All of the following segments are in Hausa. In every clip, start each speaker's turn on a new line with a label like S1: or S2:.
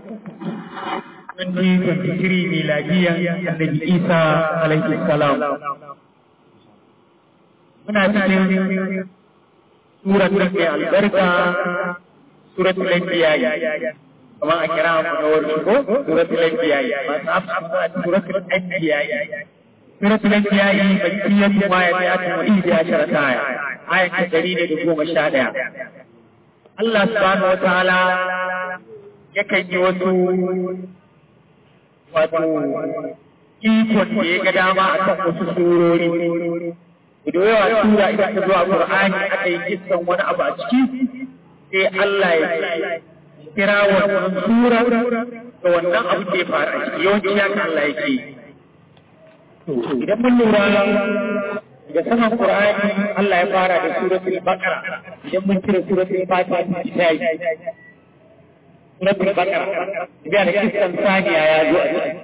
S1: 2023 miladiyan annabi Isa alaihi salam. Muna cikin surat da ke albarka surat al-anbiya kamar a kira mu na wani ko surat al-anbiya masu afsu surat al-anbiya surat al-anbiya bakiyar kuma ya ta ta wani da ashara ta aya aya ta dari ne da goma sha daya Allah subhanahu wa ta'ala yakan yi wasu wato ikon da ya ga dama a kan wasu surori da yawa tura idan ta zuwa Qur'ani aka yi kissan wani abu a ciki sai Allah ya kira wannan sura da wannan abu da ya faru a ciki yawanci ya kan Allah yake idan mun lura da saman Qur'ani Allah ya fara da suratul Baqara idan mun cire suratul Fatiha ta yi suratul Baqara idan da kissan saniya ya zo a ciki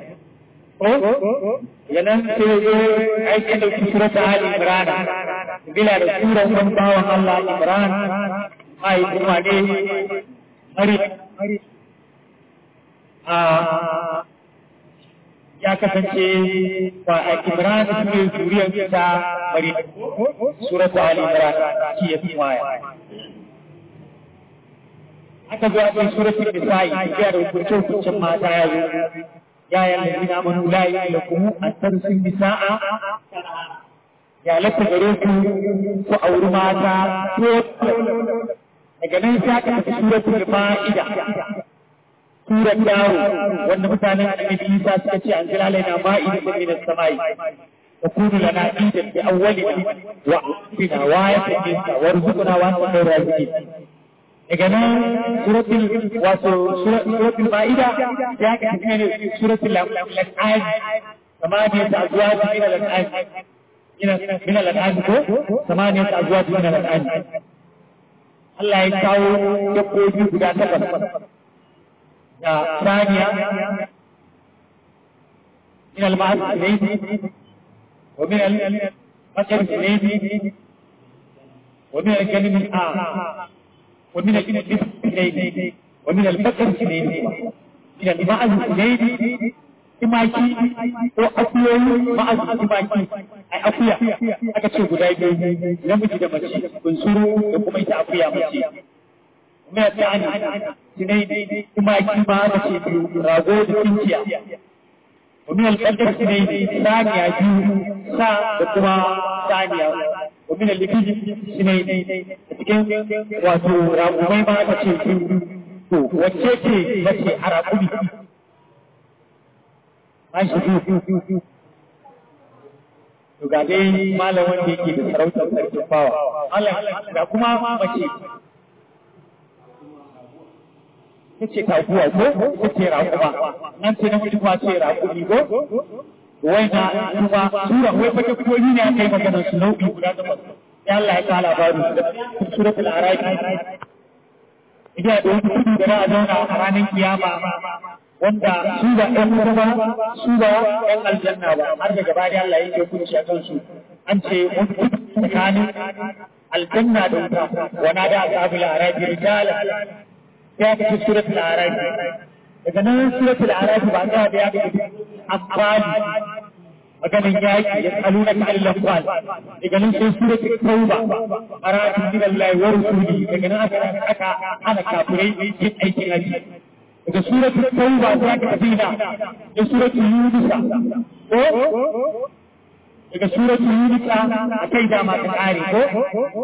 S1: yana sai zo aikin da su sura ta Ali Imran bila da sura sun bawan Allah Imran ai kuma ne mari a ya kasance ba a Imran su ne zuriyar ta mari sura ta Ali Imran shi ya fi waya aka zo a cikin suratul nisa'i ya da hukuncin mata ya zo يا أيها الذين آمنوا لا يحلكم أن ترثوا النساء يا لك غريكم وأور ماتا daga nan sai aka tafi suratul ma'ida surar dawo wanda mutanen annabi Isa suka ce an jira laina ma'ida da min as-samai wa kunu lana idan bi awwalina wa bina wa yatina warzuqna wa anta khairu raziqin daga nan suratul wato suratul ma'ida ya ka tafi ne suratul al-an'am samaniyat azwaj min al-an'am min al-an'am ko samaniyat azwaj min al-an'am Allah ya kawo dabbobi guda takwas da saniya min al-ma'az ilayhi wa min al-bakar ilayhi wa min al-kalim al-a ومن الإبس إليه ومن البكر إليه من المعز إليه imaki ko akuyoyi ma'azin imaki a akuya aka ce guda biyu namiji da mace bunsuru da kuma ita akuya mace kuma ta ani sinai imaki ma mace biyu rago da kinciya ومن القدر سنين ثانية biyu sa da kuma saniya ومن اللبيج سنين cikin wato raƙumai ma aka ce biyu to wacce ce mace a raƙumi an shi biyu to ga dai malam wanda yake da sarautar sarkin fawa Allah ga kuma mace ta ce taguwa ko ta ce raƙuma nan ce namiji kuma ce raƙumi ko wai na kuma sura wai fata koyi ne aka yi maganar su nau'i guda takwas ya Allah ya kala baru suratul arabi idan da wani kudu da za a zauna a ranar kiyama wanda su ba ɗan wuta ba su ba ɗan aljanna ba har da gaba da Allah ya yi hukunci a kansu an ce mutu tsakanin aljanna da wuta wana da ashabul arabi rijalan ya fi suratul arabi daga nan suratul arabi ba ta da ya fi amfani maganin yaƙi ya tsalu na kan lafwal daga nan sai suratul tauba aratun min Allah wa rusuli daga nan aka aka hana kafirai yin aikin haji daga suratul tauba ta ka dina da suratul yunus ko daga suratul yunus a kai da ma ta kare ko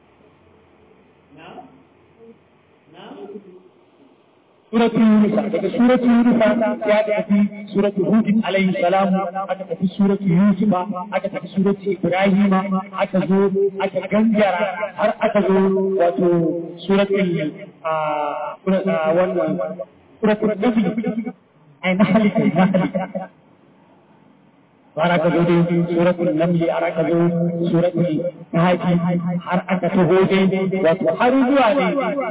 S1: سورة يونس daga سورة يونس ya tafi سورة هود عليه السلام aka tafi سورة يوسف aka tafi سورة إبراهيم aka zo aka gangara har aka zo wato سورة wannan سورة النبي أي نحل نحل har aka zo dai suratul namli har aka zo suratul nahaji har aka taho dai wato har zuwa ne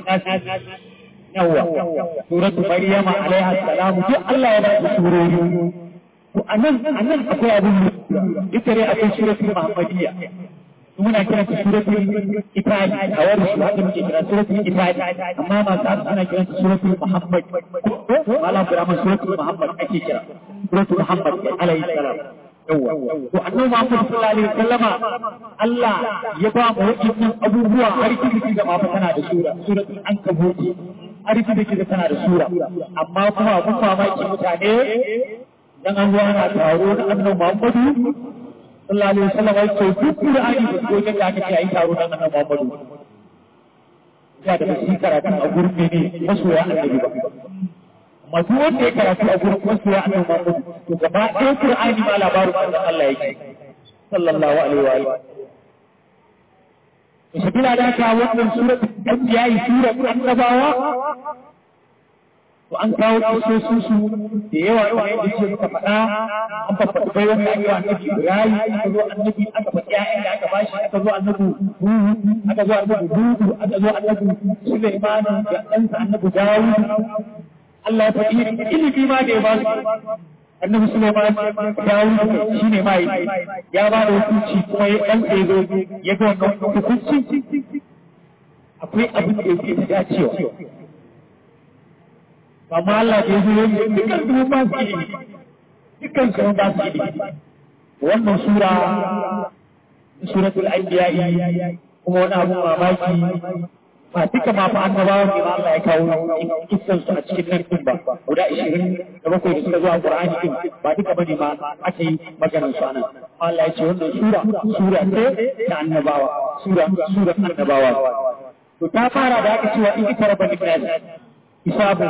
S1: yawa suratu maryama alaiha salamu duk Allah ya ba su surori to anan anan akwai abin ita ne akwai suratu muhammadiyya muna kiran ta suratul ifadi a wani shi haka muke kira suratul ifadi amma masu hasu ana kiran ta suratul muhammad malam kurama suratul muhammad ake kira suratul muhammad alayhi salam yawa to annabi muhammad sallallahu alaihi wasallama Allah ya ba mu wadannan abubuwa har kiki da ma tana da sura suratul ankabut har kiki da tana da sura amma kuma abun mamaki mutane dan an zo ana taro da annabi muhammadu sallallahu alaihi wasallam ya ce duk Qur'ani da ko da aka ce ayi taro dan annabi Muhammadu ya da shi karatu a gurin ne masoya annabi ba amma duk wanda ya karatu a gurin masoya annabi Muhammadu to gaba ɗaya Qur'ani ma labarin manzon Allah yake sallallahu alaihi wa alihi Sabila da ka wannan surat Anbiya surat annabawa to an kawo kisosin su da yawa kamar yadda ce muka faɗa an faɗi bai wanda ake wa annabi Ibrahim aka zo annabi aka faɗi ƴaƴan da aka bashi aka zo annabi Nuhu aka zo annabi Hudu aka zo annabi Sulaiman da ɗansa annabi Dawud Allah ya faɗi ilimi ma da ya ba su annabi Sulaiman Dawud shi ne mai ya ba da hukunci kuma ya ɗan ya zo ya ga wannan hukunci akwai abin da yake da dacewa amma Allah da ya zo yin dukkan su ba su ilimi dukkan su ba su ilimi wannan sura suratul anbiya kuma wani abu mamaki ba duka ma fa annabawa ne ma Allah ya kawo kissan su a cikin nan din ba guda 20 da bakwai da suka zo a Qur'ani din ba duka bane ma ake maganar su anan Allah ya ce wannan sura sura ce ta annabawa sura sura annabawa to ta fara da aka cewa in karaba lillahi hisabu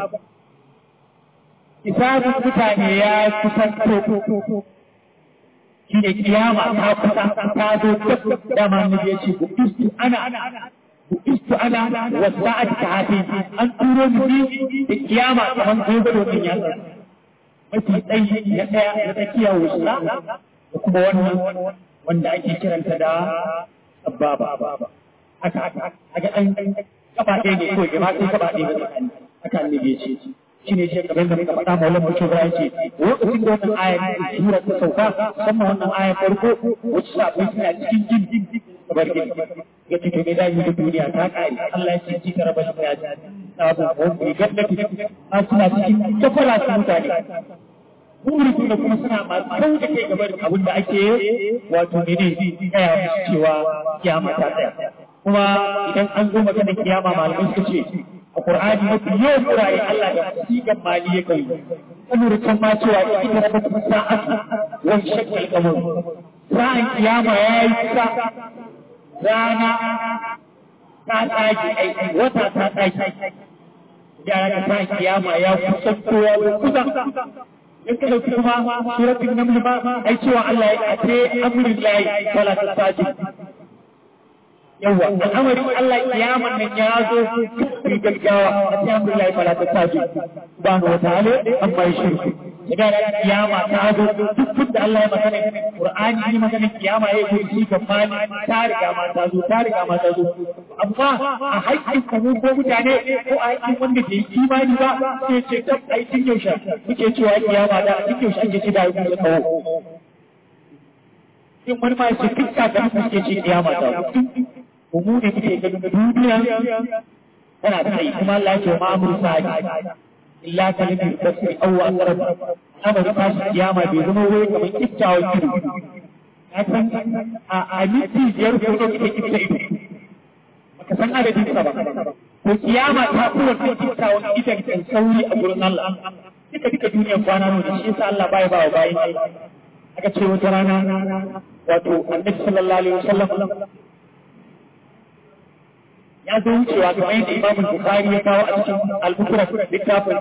S1: hisabun mutane ya kusanto shi ne kiyama ta kusa ta zo dama annabi ya ce bukistu ana bukistu ana wa sa'at ta hafi an turo ni da kiyama kamar dogaro din ya mafi tsayi na daya na tsakiya wusa da kuma wannan wanda ake kiranta da sababa aka aka aka dan kafa ɗaya ne ko jama'a sai kafa ɗaya ne aka annabi ya ce shi ne shi kamar da muka faɗa maulan mutum ya ce lokacin da wannan ayar sura ta sauka musamman wannan ayar farko wacce sabai suna cikin jin kamar gini ya ce to me da yi da duniya ta ƙare Allah ya ce ji ka raba shi ya ji sabu ko ku gaddaki an suna cikin kafara su mutane Buri da kuma suna masu kau da kai gaba da abin da ake wato mene gaya musu cewa kiyama ta tsaya. Kuma idan an zo maganar kiyama malamai suka ce a Qur'ani mafi yawan wurare Allah da sigan mali ya kai kamar can ma cewa ita da kuma sa'atu wani shakkar kamar sa'an kiyama ya yi kusa rana ta tsaki aiki wata ta tsaki ya ga sa'an kiyama ya kusa kowa kusa in ka dauki kuma suratul naml ba ai cewa Allah ya ce amrul lahi fala tasajid yawa al'amarin Allah kiyaman nan ya zo fi gaggawa a cikin Abdullahi fala ta saji subhanahu wa ta'ala amma ya shirku idan kiyama ta zo duk da Allah ya magana Qur'ani ne magana kiyama ya yi shi ga mali ta riga ma ta zo ta riga ma ta zo amma a haƙƙin kamu ko mutane ko a haƙƙin wanda bai imani ba sai ce tab ai tun yaushe muke cewa kiyama da tun yaushe ake ci da yi da kawo in wani ma ya ce duk da suke ci kiyama ta mu ne muke ganin duniya tana da tsayi kuma Allah ya ce ma amru sa'i illa kalimin basri aw aqrab amma ta shi kiyama bai zama wai kamar kiftawa kiru san a a miti biyar ko da kike kifta ido baka san adadin sa ba to kiyama ta kuwa ta kiftawa idan kan sauri a gurin Allah duka duka duniya kwana ne da shi yasa Allah bai ba wa bayin aka ce wata rana wato annabi sallallahu alaihi wasallam ya zo wucewa kamar yadda Imam Bukhari ya kawo a cikin al-Bukhari littafin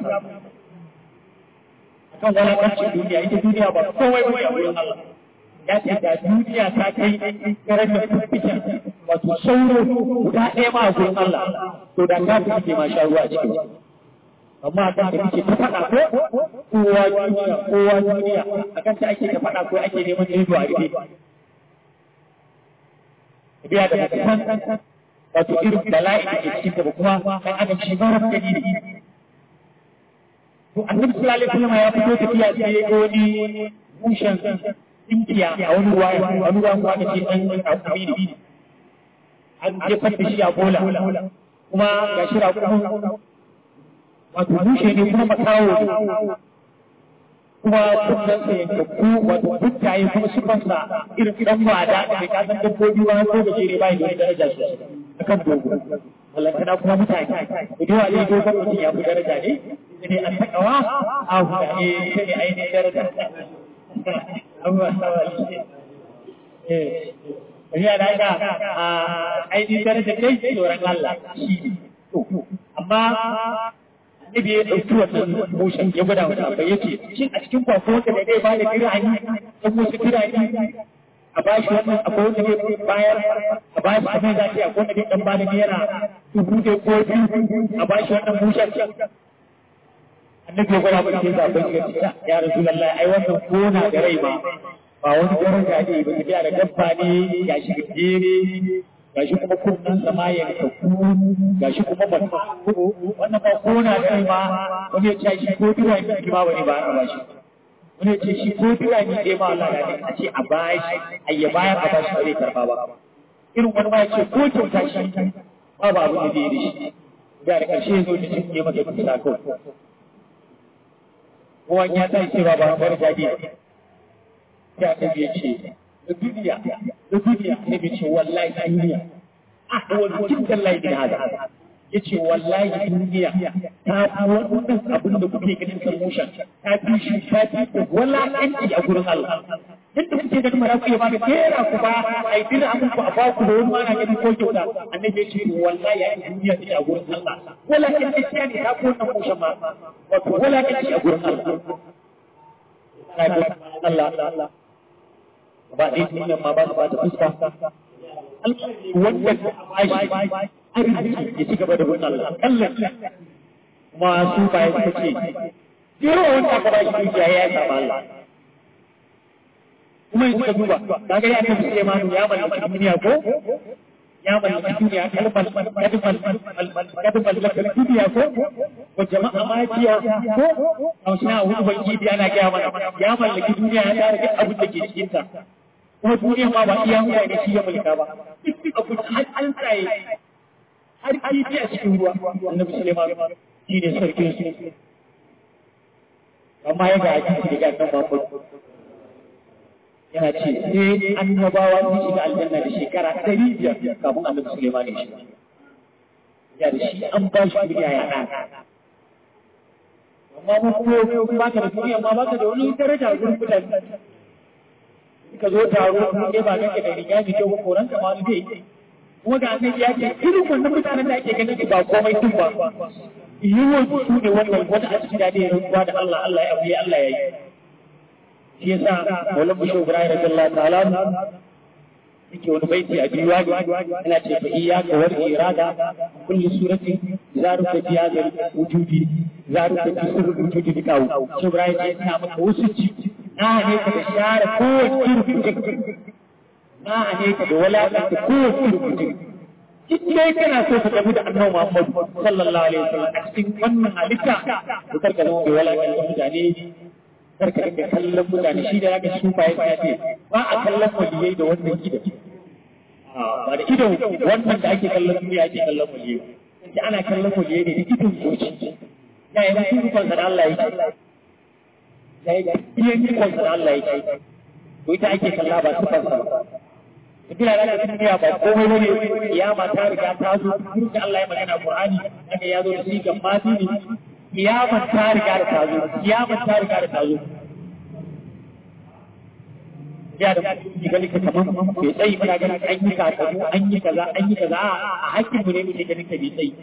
S1: akan walakancin duniya ita duniya ba kowai ba a wurin Allah ya ce da duniya ta kai darajar fiffiken wato sauro guda ɗaya ma a wurin Allah to da ta fi ke ma sha ruwa a cikin amma akan da kike ta faɗa ko kowa duniya kowa duniya akan ta ake ta faɗa ko ake neman ido a rufe biya da mutum wato irin bala'i da ke cikin ba kuma kan adam shi ba rafa gani da to annabi sallallahu alaihi wasallam ya fito tafiya sai ya ga wani mushen tsinkiya a wani ruwa a wani ruwa kuma aka ce ɗan raƙumi ne an jefar da shi a bola kuma ga shi raƙumin wato bushe ne kuma makawo ne kuma kunnansa yankakku wato dukkaye kuma sifansa irin ɗan wada da ka san dabbobi wani ko gajere bai da wani daraja sosai akan dogo ballantana kuma mutane da yawa ne dogon mutum ya fi daraja ne da ne an taƙawa a hudane ita ne ainihin daraja abubuwa sawa eh ya da haka a ainihin daraja dai tsoron Allah shi ne amma Nabi ya ɗauki wannan motion ya gwada wata abai yake shin a cikin kwakwa wanda da zai bada kirani ɗan wasu kirani a ba shi wannan akwai wanda zai bayar a ba shi abin da ce akwai wanda zai ɗan bada naira dubu da ko biyu a ba shi wannan motion annabi ya gwada ba sai zaɓen ya ce ya rasu lallai ai wannan kona da rai ba ba wani daraja ne ba tafiya da dabba ne ya shi gajere gashi kuma kunnen sama ya kakku gashi kuma ba wannan ba kona da rai ma wani ya ce shi ko dira ne ki ba wani ba a bashi wani ya ce shi ko dira ne dai ma Allah da ne a ce a bashi a ya bayar a bashi ba zai karba ba irin wani ma ya ce ko kyauta shi ba ba abin da zai yi da shi da da karshe ya zo da cin ne masa kusa kawai kowan ya tashi ce ba ba wani jadi ya ta ya ce da duniya da duniya ne bai ce wallahi duniya ah wani jiddan laifin hada ya ce wallahi duniya ta fi wannan abin da kuke ganin sarmushan ta fi shi ta fi da walakanci a gurin Allah yadda kuke ganin mara ku ya ba da kera ku ba a yi dina abin ku a ba ku da wani mana ganin ko kyauta annabi ya ce wallahi ya yi duniya ce a gurin Allah walakanci ya ne ta fi wannan mushan ma wato walakanci a gurin Allah Allah ba ɗaya duniyan ma ba su bata fuska wanda bashi arziki ya ci gaba da wannan alƙallan kuma su ba ya suka ce jiro wanda aka bashi dukiya ya saba Allah kuma yanzu ka duba ka ga ya tafi Sulemanu ya mallaki duniya ko ya mallaki duniya kalmar kadmal kadmal lakal duniya ko wa jama'a majiya ko a wasu na wani ubangiji ana gaya mana ya mallaki duniya ya tare duk abin da ke cikin ta kuma duniya ma ba iya mutane shi ya mulka ba duk abu har an tsaye har kifi a cikin ruwa annabi Suleiman shi ne sarkin su amma ya ga hadisi daga nan Muhammad yana ce sai annabawa sun shiga aljanna da shekara ɗari biyar kafin annabi Suleiman ya shiga ya da shi an ba shi duniya ya ɗan amma mu ko ba ka da duniya ma ba ka da wani daraja gurin mutane ka zo taro kun ba kake da riga mai kyau koran ka ma zai kuma ga annabi ya ce irin wannan mutanen da ake ganin ba komai din ba yiwon su ne wannan wanda a cikin dade ruwa da Allah Allah ya abuye Allah ya yi shi yasa Maulana Bashir Ibrahim radiyallahu ta'ala yake wani baiti a diwani yana ce fa iyyaka wal irada kulli suratin zaruka fi hadha wujudi zaruka fi sirri wujudi dikawu shi Ibrahim ya ce maka wasu ci na ne ka da share kowace irin mutum na ne ka da walakanta kowace irin mutum duk dai kana so ka tafi da annabi Muhammad sallallahu alaihi wasallam a cikin wannan halitta to karka zama mai walakanta mutane karka dinga kallon mutane shi da zaka shi ba ya ce ba a kallon waliyai da wannan ido ba da ido wannan da ake kallon duniya ake kallon waliyai sai ana kallon waliyai ne da idon zuci ya yi mutum kan da Allah ya ce ya yi iyan ikon da Allah ya ce to ita ake kalla ba su kansa ba Ibila da duniya ba komai bane kiyama ta riga ta zo tun da Allah ya magana Qur'ani daga ya zo da sigan mati ne kiyama ta riga da ta zo kiyama ta riga da ta zo ya da ki gani ka kaman bai tsayi muna ganin an yi kaza an yi kaza an yi kaza a hakkin mu ne muke ganin ka bai tsayi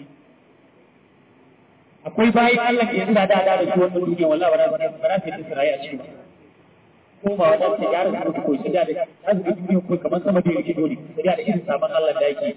S1: akwai bayan Allah ke yanda da da da shi wannan duniya wallahi ba za ba za ta yi Isra'i a cikin ko ba wata ta gyara su mutu koyi da da an ga duniya ko kamar sama da yake dole da da irin sabon Allah da yake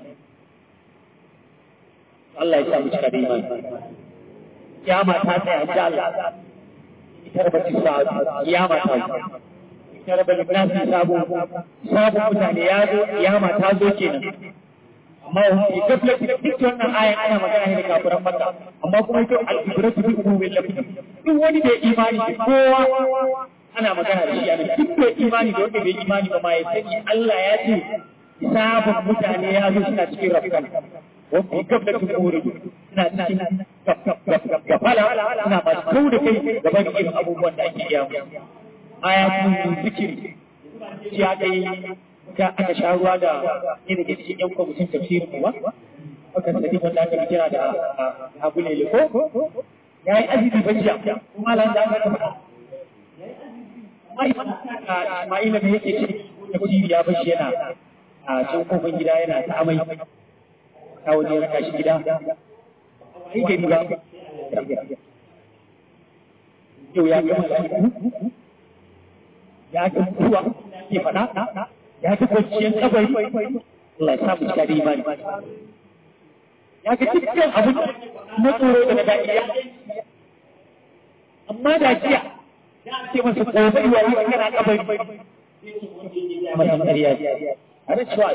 S1: Allah ya sa mu cika da imani kiyama ta tsaya insha Allah ita da bace sa kiyama ta ita da bace na sabo sabo mutane ya zo kiyama ta zo kenan amma wani gaflati duk wannan ayan ana magana ne da kafiran Makka amma kuma ita al-ibratu bi umumil lafzi duk wani da imani kowa ana magana da shi a nan duk bai imani da wanda bai imani ba ma ya sani Allah ya ce sabon mutane ya zo suna cikin rafkan wanda gab da tun kore suna cikin gafala suna masu kau da kai gaban irin abubuwan da ake iya musu ayatun zikiri shi aka yi ka aka sha ruwa da irin da cikin yan kwamitin tafsirin mu ba aka sadi wanda aka kira da abu ne ko ya yi azumi ba jiya kuma lan da aka faɗa Ismaila da yake ce tafsiri ya bashi yana a can kofin gida yana ta amai ta waje ya raka shi gida ai gari ba yau ya ga mutane ya ga mutuwa ke faɗa ya ga kwanciyar kabari Allah ya samu shi da imani ya ga dukkan abin na tsoro da na daɗi amma da jiya ce masa gobe wa yi kana kabari masan ƙarya a da cewa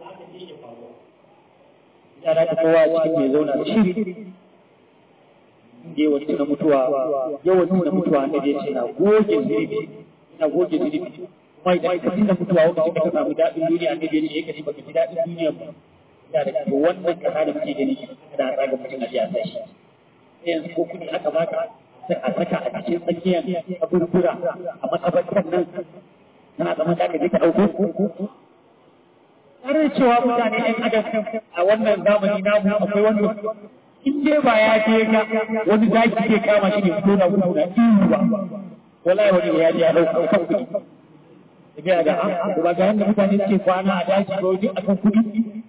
S1: yana da kowa cikin mai zauna da shiri yawan tuna mutuwa yawan tuna mutuwa na da ce na goge zirbi na goge zirbi kuma idan ka tuna mutuwa wanda ka samu daɗin duniya ne da ya kaji baka ji daɗin duniya ba da da wannan kasa da muke gani da tsaga mutum a jiya sai yanzu ko kudi aka baka sai a saka a cikin tsakiyar abubuwa a makabartar nan tana zama da ka je ka ɗauko tare da cewa mutane ɗan adam a wannan zamani namu akwai wanda in dai ba ya je ga wani zaki ke kama shi ne ko da gudu da ihu ba wallahi wani ya je ya ɗauka kan kuɗi tafiya da an ba ga yadda mutane suke kwana a daji ba wani akan kuɗi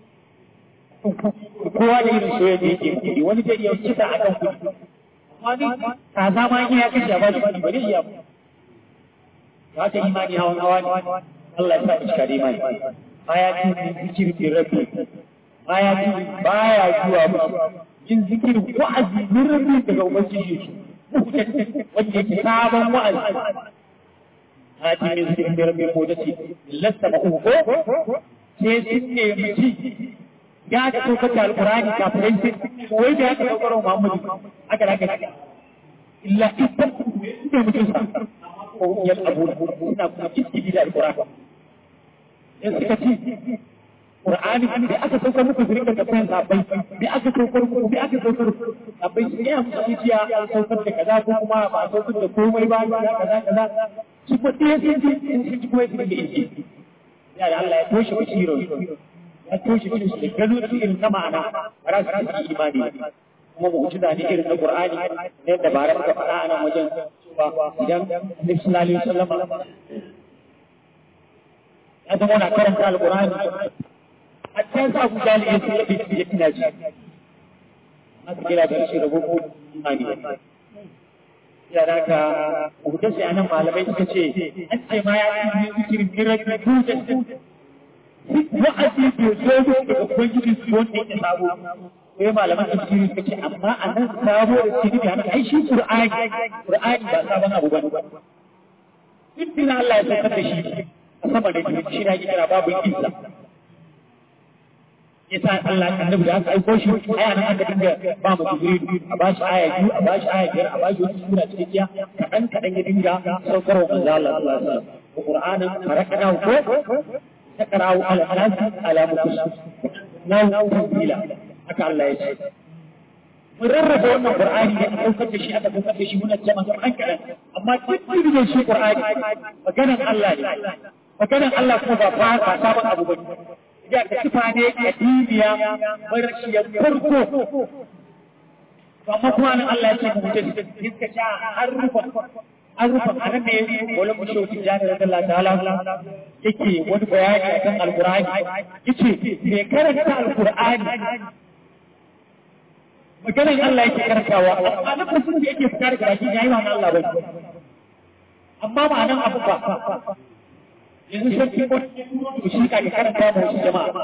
S1: kowa da irin soyayya da yake kuɗi wani zai iya kisa akan kuɗi wani kaza ma ya kashe a ba shi kuɗi ba zai iya ba haka imani hawan hawa ne Allah ya sa mu cika da imani baya jin zikirin bin rabbi baya jin baya zuwa musu yin zikirin wa'azi bin rabbi daga ubangiji shi wanda yake sabon wa'azi hati min zikirin bin rabbi ko dace lasta ba ko sai sun nemi ci ya ga saukar da alqur'ani kafirai sai wai da ya ka saukar wa Muhammadu aka da aka illa ita ne mutum sa ko yal abu suna kuma kiski da alqur'ani in suka ci Qur'ani da aka saukar muku su rika kafin sabai da aka saukar muku da aka saukar sabai su ya musu zuciya an saukar da kaza ko kuma ba a saukar da komai ba kaza kaza su ko ɗaya sun ji in sun ji kuma su da inji ya da Allah ya toshe basirar ya toshe irin su da gano su irin na ma'ana ba za su yi imani kuma mu'jiza ne irin na Qur'ani ne da bara muka faɗa a nan wajen cewa idan Nabi sallallahu alaihi wasallam ya zama na karanta alƙur'ani a can sa ku jali ya tsaye da ya tina ji aka kira da shi da gogo imani ya da ka hukunta sai anan malamai suka ce an ce ma ya yi zikirin mirar da tuta wa'azi bai zo daga ubangiji su wanda ya sabo sai malaman tafsiri suka ce amma a nan sabo da cikin da haka ai shi qur'ani qur'ani ba sabon abu bane duk Allah ya saukar da shi sama da shi na kira babu isa yasa Allah annabi da aka aiko shi aya nan aka dinga ba mu jibril a bashi aya biyu a bashi aya biyar a bashi wata sura cikakkiya kadan kadan ya dinga saukarwa manzo Allah sallallahu alaihi wasallam Qur'anin farakana ko takra'u ala nas ala mukus nau tanzila haka Allah ya ce mun rarraba wannan Qur'ani da aka saukar da shi aka saukar da shi muna jama'a kadan kadan amma duk da shi Qur'ani maganar Allah ne maganar Allah kuma ba ba sabon abu ba ya da sifa ne kadimiya marashiyar farko amma kuma nan Allah ya ce mu mutum iska sha har rufa an rufa a nan ne wala mu shi wucin jani da Allah ta'ala yake wani bayani akan alqur'ani yace me karanta alqur'ani maganar Allah yake karantawa amma na kusa da yake fitar da baki yayi ma Allah ba amma ba nan abu ba yanzu sarki ko shi ka ga karanta da wasu jama'a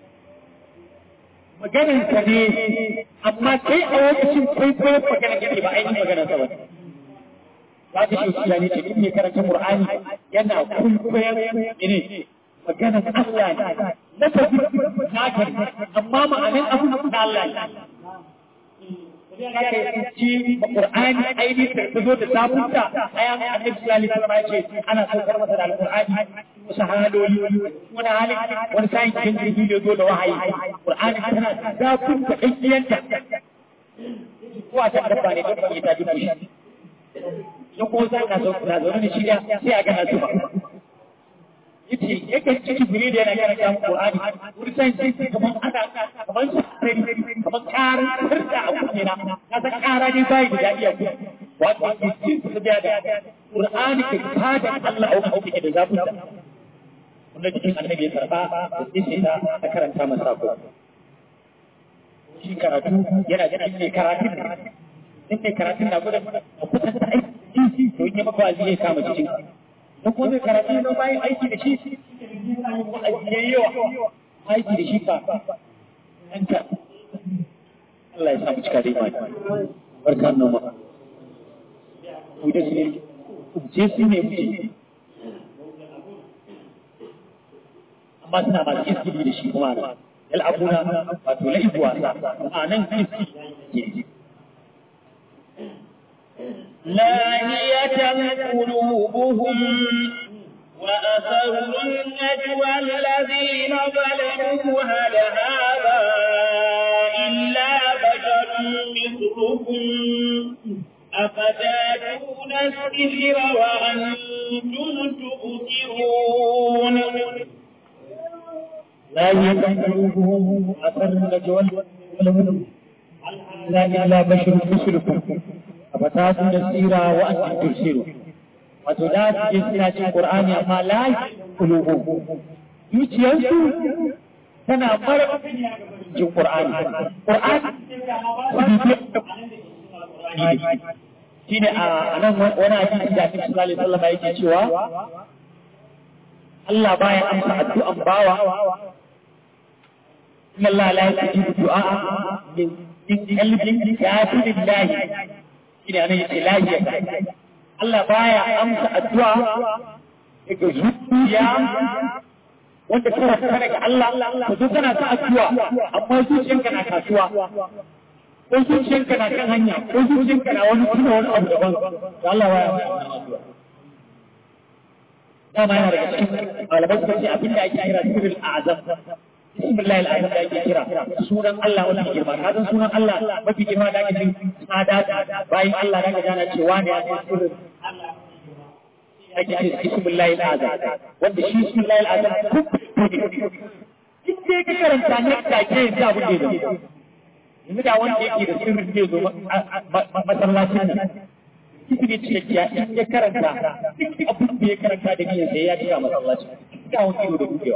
S1: maganar sa ne amma kai a lokacin kai ko maganar yake ba ainihin maganar sa ba za ka shi shi ne ce in ne karanta Qur'ani yana kulkuyan ne maganar Allah ne na tafi na amma ma'anin abu na Allah ne ya kai ci Qur'ani ainihin da ta zo da sabunta ayan Annabi sallallahu alaihi wasallam ya ce ana saukar masa da Al-Qur'ani wasu haloli wani halin wani sa'in cikin jirgi da zo da wahayi Qur'ani tana sabunta ɗanyanta ko a can dabba ne dabba ne ta dubu shi don ko za ka zo na zo ne shirya sai a gana zuba yace yake ciki bire da yana karanta mu Qur'ani wani sai sai kaman ana kaman sai kaman karar tarda a kunne na ka san kara ne bai da dadi a kunne wato yake su da da Qur'ani ke tada Allah a wuce da zafi wanda cikin annabi ya karba da sai ta ta karanta masa ko shi karatu yana da ne karatu in ne karatun na gudan a kusan ta aiki to in yi maka wazi ya kama cikin da kuma zai karatu na bayan aiki da shi ya yi yawa aiki da shi ka yanka Allah ya samu cika da imani barka nan ma ku da shi ne je su ne muke amma suna masu iskili da shi kuma na yal'abuna wato la'ibu wasa a nan iskili
S2: لاهية قلوبهم وأسروا النجوى الذين ظلموا هل هذا إلا بشر مثلكم أفتاتون السحر وأنتم تبصرون
S1: لاهية قلوبهم وأسروا النجوى لا إلا بشر مثلكم afatatu da tsira wa an tafsiru wato da su je suna cin qur'ani amma la qulubu zuciyarsu tana mara jin qur'ani qur'ani shine a nan wani hadisi da Annabi sallallahu alaihi wasallam yake cewa Allah baya amsa addu'an bawa inna Allah la yajibu du'a min qalbin kafirin shine anan yace lahiya Allah baya amsa addu'a daga zuciya wanda kana fara daga Allah ka zo kana ta addu'a amma zuciyanka na kasuwa ko zuciyanka na kan hanya ko zuciyanka na wani tuna wani abu daban da Allah baya amsa addu'a dama yana daga cikin malamai suka ce abinda ake kira sirrul azam bismillah al'azam da ake kira sunan Allah wani girma ka san sunan Allah mafi girma da ake jin tsada bayan Allah da jana cewa ne a cikin sirrin ake ce bismillah al'azam wanda shi bismillah al'azam in dai ka karanta ne take ya abu ne da yanzu da wanda yake da sirrin zai zo masallacin nan kiki ne cikakkiya in ya karanta duk abin da ya karanta da niyyar sai ya cika masallacin ga wani ido da gudewa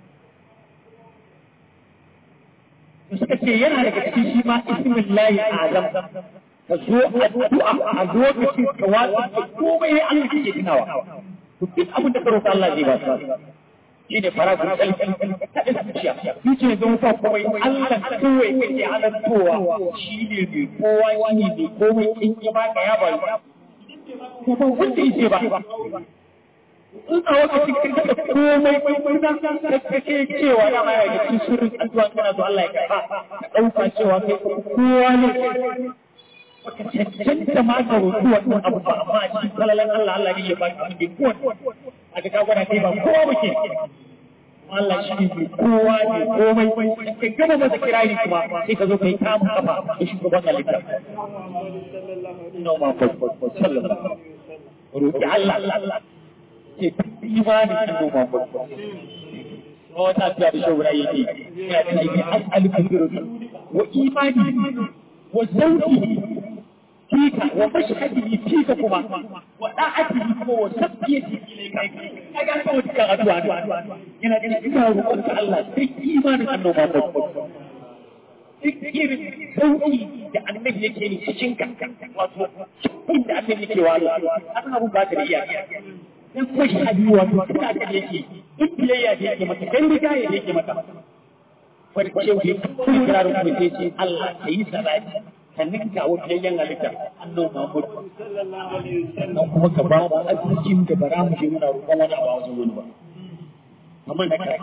S1: suka ce yana daga cikin shi ma ismin layi azam ka zo addu'a a lokacin ka watsa da komai ya Allah ke tunawa to duk abin da ka roƙa Allah zai ba ka shi ne fara kun kalbi ta da zuciya shi ce zan fa komai Allah kawai kake halattowa shi ne mai kowa shi ne mai komai in ya baka ya bari kuma wanda yake ba in a lokacin kin da komai kuna da kake cewa da ma ya cikin sirrin addu'a kana so Allah ya karba ka dauka cewa kai kowa ne baka cancanta ma ka roƙi wannan abu ba amma a cikin kalalan Allah Allah ne ya ba ka abin kowa a ga gwada kai ba kowa muke Allah shi ne kowa ne komai kai gama masa kirari kuma sai ka zo kai kamun kafa da shugaban halitta Inna ma sallallahu roƙi Allah Allah ke imanin shi noma farko. Wata tafiya da shawara yake, ya ce ne as'aluka birru wa imani wa zauki fika wa mashhadi fika kuma wa da'ati kuma wa sabiyati ilayka kaga ka wata kan addu'a yana ganin ina roƙon ka Allah sai imanin annoba farko. Duk irin sauki da annabi yake ni cikin ka wato inda annabi yake wa Allah an abu ba ta da iyaka in kwashi a biyu wato suna da yake in biyayya da yake mata dan riga ya yake mata wani cewa ya kuma kirarin kuma sai ce Allah ka yi salati ka ninka wa biyayyan halitta annabi Muhammad sannan kuma ka ba mu arzikin da bara mu je muna roƙon wani abu a wajen wani ba kamar da kai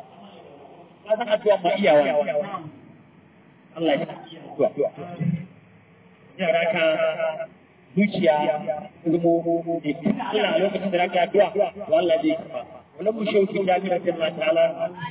S1: ka san addu'a ma iyawa Allah ya addu'a yara ka zuciya zamo da tuna Allah a lokacin da zaka addu'a to Allah zai karba wannan mu shauki da Allah ta ta'ala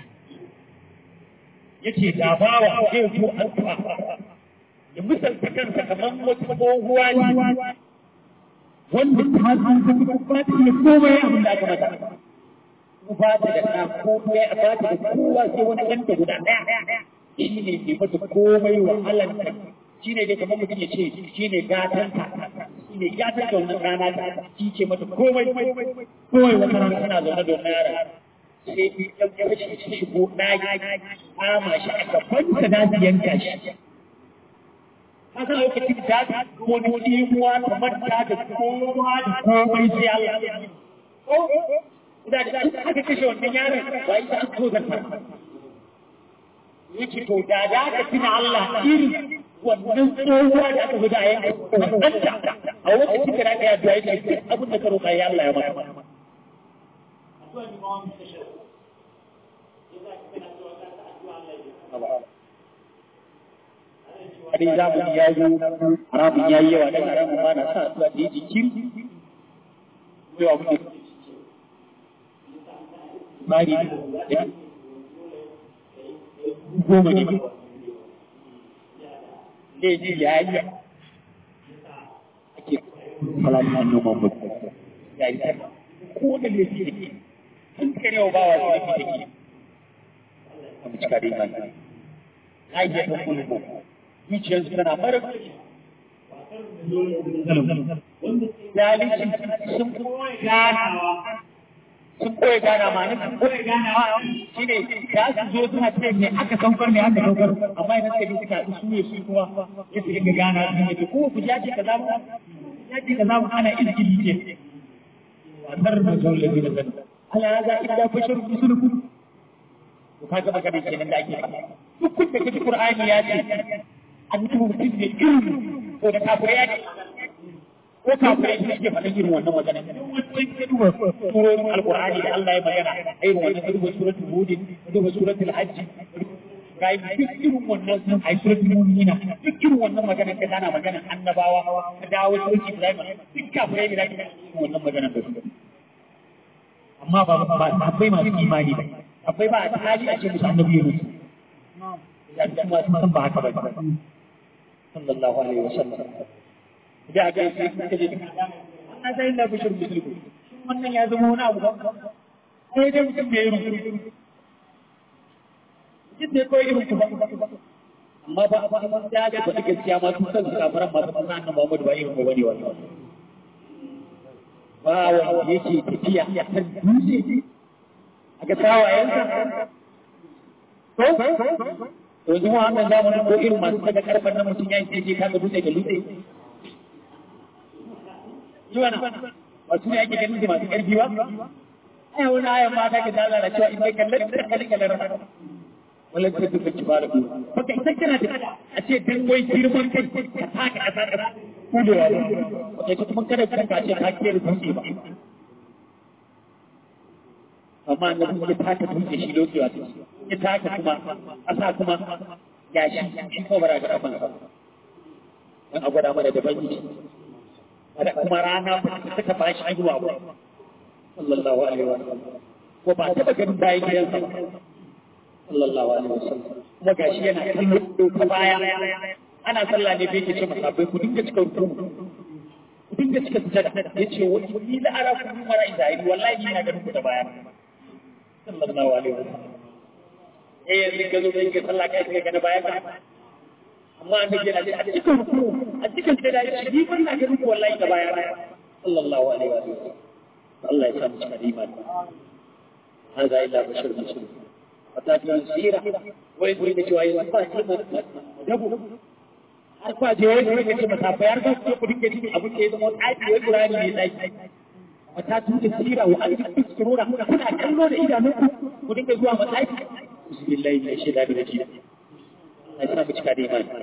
S1: yace da bawa zai zo addu'a ya misalta kansa kamar wata tsohuwa ne wanda ta san ta ba ta iya komai abin da aka mata ko ba ta da ɗan komai a ba ta da kowa sai wani ɗanta guda ɗaya shi ne ke mata komai wa Allah shi ne dai kamar mutum ya ce shi ne gatanta shi ne gatanta wannan rana ta shi ce mata komai komai wata rana tana zaune da wannan yara sai ɗan fashi shi shigo ɗaki kama shi a gabanta da su yanka shi haka lokacin da ta wani imuwa ta manta da kowa da komai sai Allah da da aka kashe wannan yaron ba ita an so zanta yake to da da aka tuna Allah irin wannan tsohuwa da aka guda yanka wannan ta a wata cikin aka yi addu'a yake abin da ka roƙa ya Allah ya mata Adi zamani ya zo haramun ya yi yawa dan haramun ma na sa addu'a da yi jikin yawa mutum bari goma ne zai ji ya yi ake falatin noman mutum ya yi ta ko da ne shi da ke an kare wa bawa su yake da ke a mucika da imani ayyar da kulmu zuciyarsu tana mara zalincin sun ganawa sun koya gana ma na sun koya ganawa shi ne za su zo suna ce me aka saukar me aka saukar amma idan suka ji suka haɗu su ne su kuma ya su dinga gana su ne ko ku ja ce ka zamu ya ce ka zamu ana izgili ce wannan rubutun lafi da zan ala ya za illa bashar rusulukum to kaga magana kenan da ake duk kun da kaji qur'ani ya ce an tuba mutum ne irin ko da kafirai ya ce ko kafirai su suke faɗin irin wannan magana wancan ka duba surorin alqur'ani da Allah ya magana irin wannan ka duba suratul hud ka duba suratul hajj kai duk irin wannan ai suratul mu'minina duk irin wannan magana ka dana magana annabawa ka dawo suratul ibrahim duk kafirai ne da ke wannan magana da su amma ba ba akwai masu imani ba akwai ba a hali a ce musu annabi ya mutu ya kuma sun san ba haka ba sallallahu alaihi wasallam da aka yi sai kaje an sai da bishir musulmi wannan ya zama wani abu ba sai dai mutum bai yi jin da koyi irin ku ba amma ba ba ba da ga ba gaskiya ma sun san kafaran ma sun san annabi Muhammad ba irin ku bane wannan ba wanda yake tafiya ya san dutse a ga tawayensa to to yanzu wannan zamanin ko irin masu daga karfan nan mutum ya yi sai kaga dutse ga dutse Yiwana, ba su ne ake ganin da masu ƙarfi ba? Ai, wani ayan mata ke dala da cewa in kai kallon da kalli kallon rana. Wallan ta duka ki fara kuma. Baka isa kana da a ce dan wai girman kai ka taka a taka ka kudewa ba. Baka ita kuma kada kanka a ce ka kiyar dutse ba. Amma na dutse taka dutse shi lokewa ta ya taka kuma ƙasa kuma gashi shi ko bara ga kafansa. Dan a gwada mana da banki. da kuma rana suka ba shi haihuwa ba sallallahu alaihi wa sallam ko ba ta ganin bayan gidansa ba sallallahu alaihi wa sallam kuma gashi yana kallo ta baya ana sallah ne bai ce masa bai ku dinga cika ruku ku dinga cika sujada yace wa ni la ara ku mara izahiri wallahi ina ganin ku ta baya sallallahu alaihi wa sallam eh yanzu ka zo kai sallah kai kai ga baya amma an dake na a cikin ruku a cikin sai da shi ni ban na ganin wallahi da baya sallallahu alaihi wa sallam Allah ya samu cikin imani hada illa bashar muslim wata ta sira wai guri da cewa yanzu ba shi ba dabu har kwa je wai guri da ce masa fa yar ga ku dinga jin abin da ya zama tsaki wai qur'ani ne tsaki wata ta da sira wa an tsirura kuna kallo da idanunku ku dinga zuwa matsaki bismillah ne shi da da jiya ai samu cika da imani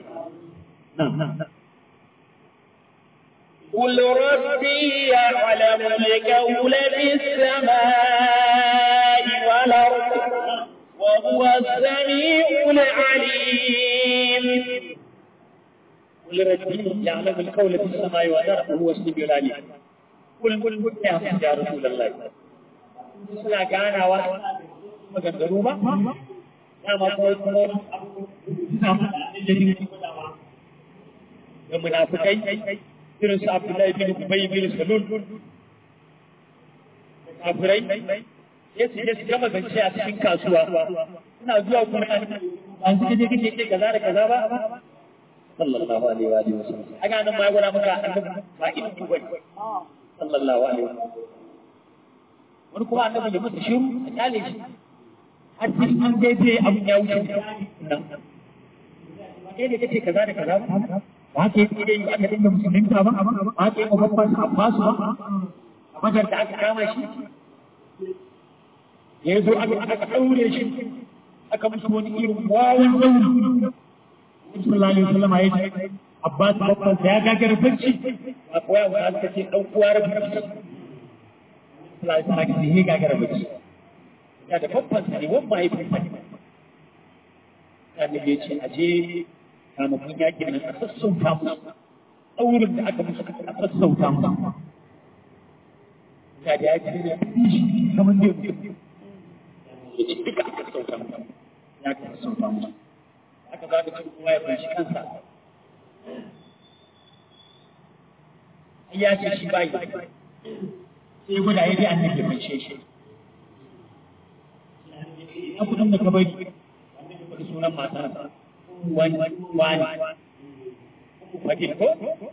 S2: قل ربي يعلم القول في السماء والأرض وهو السميع العليم
S1: قل ربي يعلم القول في السماء والارض وهو السميع العليم قل قل قل يا يا رسول الله suna ganawa maganganu ba dama kuma kuma suna da munafikai irin su Abdullahi bin Ubay bin Salul kafirai sai su je su gama zance a cikin kasuwa suna zuwa kuma an suka je kake ce kaza da kaza ba sallallahu alaihi wa alihi wasallam aga nan ma ya gwada maka annabi ba irin ku bane sallallahu alaihi wa sallam wani kuma annabi ya mutu shiru a kyale shi har sai an daidai abin ya wuce nan kai ne kace kaza da kaza ba haka yake dai aka dinga musulunta ba ba haka yake babban Abbasu ba a badar da aka kama shi ya zo aka aka daure shi aka musu wani irin wawan dauri sallallahu alaihi wasallam ya ce Abbas babban sa ya gagara barci a koya wa aka ce dan uwa rabu sallallahu alaihi wasallam ya gagara barci ya da babban sa ne wannan mahaifin sa ne annabi ya ce aje kamakon yakin nan a sassauta musu ɗaurin da aka musu a sassauta musu ga da ya ce da kamar da ya ce duka aka sassauta musu ya ka sassauta musu aka za ka ce kuma ya fanshi kansa ya ce shi bayi sai guda ya ji annabi ya fanshe shi na kudin da ka bari sunan matarsa wani wani wajen ko?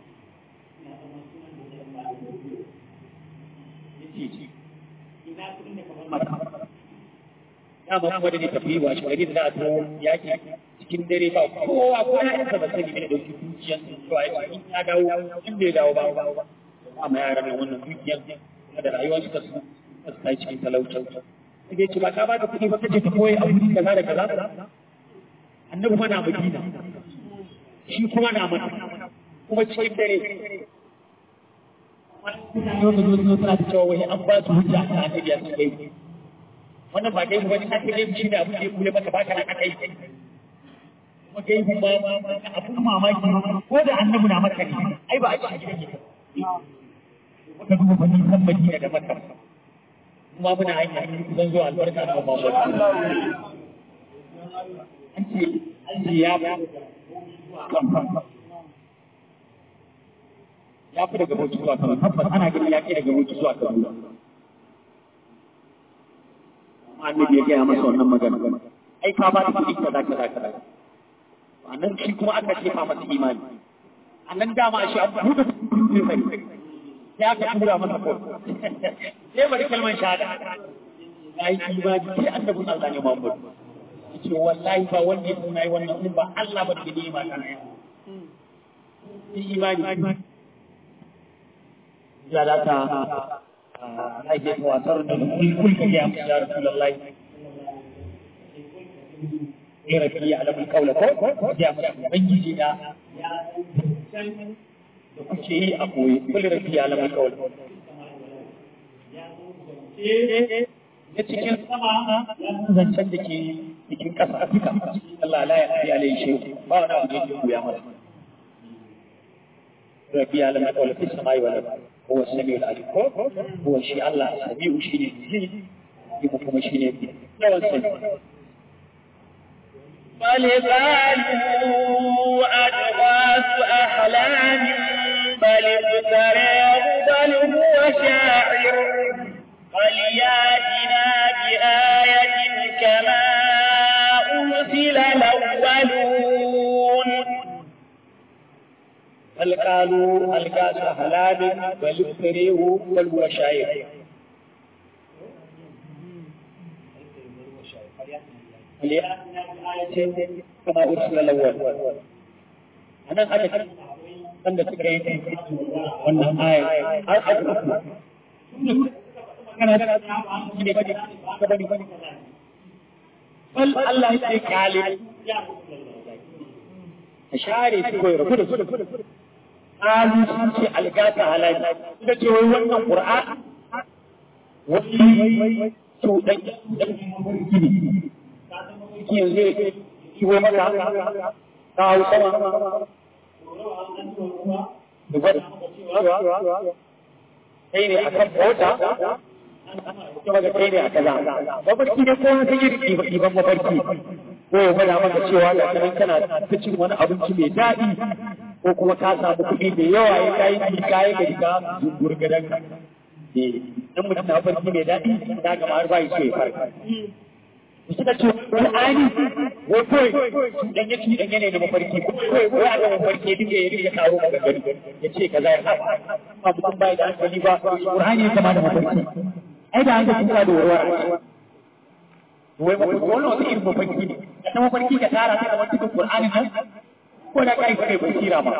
S1: Dama kuma da ne tafi wa shi gari da za a zo yaki cikin dare ba kowa ko ya yanka ba sani ne dauki dukiyar to ai in ya dawo in bai dawo ba ba amma yaran nan wannan dukiyar da rayuwar su su su kai cikin talaucin sai ce ba ka ba da kuɗi ba kace ka koyi abu kaza da kaza annabi ma na madina shi kuma na mata kuma cikin dare yau da zuwa suna ta cewa wani an ba su hujja a annabi ya sun gai wannan ba gai wani ake gai shi da abin da ya kule maka baka nan aka yi kuma gai ba abin mamaki ko da annabi na maka ne ai ba a cikin gidan yake ka duba fannin san madina da maka kuma muna hanya zan zo albarka da Muhammad an ce an ce ya ya fi daga bauchi zuwa kano tabbas ana ganin ya ke daga bauchi zuwa kano annabi ya gaya masa wannan magana ai ka ba ta kuɗi kaza kaza kaza annan shi kuma aka cefa masa imani annan dama shi an buɗe kuɗi sai ya ka tura masa ko sai bari kalmar shahada ya yi imani sai annabin Allah ne Muhammad yace wallahi ba wanda ya tuna yi wannan in ba Allah ba da nema kana ya imani ya da ta ake watar da kulkul ka ya musu ya Rasulullahi ya rafi ya alamun kaula ko ya musu ubangiji da da kuke yi a koyi kul rafi ya alamun kaula ya cikin sama zancen da ke cikin ƙasa Afirka Allah la ya fi alai shi ba wani abu da yake koya masa rabbi ya lamar kawai fi samai wa lamar هو السميع العليم هو الشيء الله السميع شيء يبقى كما شيء لا السميع
S2: بل قالوا أضغاث أحلام بل افتراه بل هو شاعر فلياتنا بآية كما أرسل الأولون
S1: بل قالوا القاس حلال بل افتريه بل هو شاعر فلياتنا بآية كما أرسل الأول أنا أنا wanda suka yi wannan aya har aka uku kana da ne bane ka bane bal Allah ya ce kale a share su koyi rabu da su alu sun ce algata halali suka ce wai wannan qur'an wani to dan dan gini ki yanzu ki wai maka ka hau sama da gwada kai ne a kan mota kuma ga kai ne a kaza mafarki ne ko wata yin ɗiban mafarki ko ya gwada maka cewa ga kanan kana ta cin wani abinci mai daɗi ko kuma ka samu kuɗi da yawa ya kayi ki kayi ka riga gurgadan ka dan mutum na farki mai daɗi na gama har ba shi ya farka suka ce Qur'ani wai kawai cuɗanye cuɗanye ne na mafarki kawai wai a ga mafarki duk ya rike taro maka gari ya ce kaza ya haɗa ba mutum bai da hankali ba Qur'ani ya kama da mafarki ai da hankali ka da warwara wai mafarki wannan wata irin mafarki ne na mafarki ka tara sai kamar cikin Qur'ani nan ko da kai kai basira ma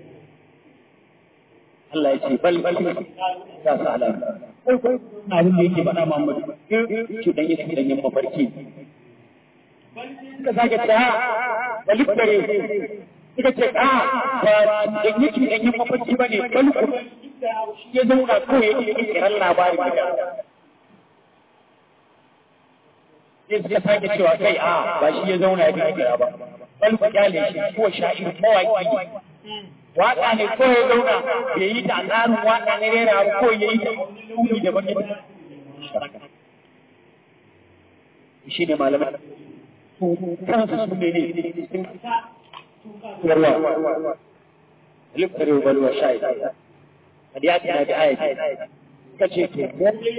S1: Allah ya ce bal bal ya sa ala abin da yake faɗa Muhammad ki dan yake dan yin mafarki ka sake ta bal kare kika ce a ba dan yake dan yin mafarki bane bal ku ya zauna ko yake kiran labarin da sai suka sake cewa kai a ba shi ya zauna ya kira ba bal ku kyale shi ko sha'ir mawaki waka ne ko ya zauna ya yi ta tsarin waka ne rera ko ya yi ta wani da baki shi ne malamai kansu su ne ne sun yarwa liftar yau balwa shayi hadiyati na da ayati ka ce to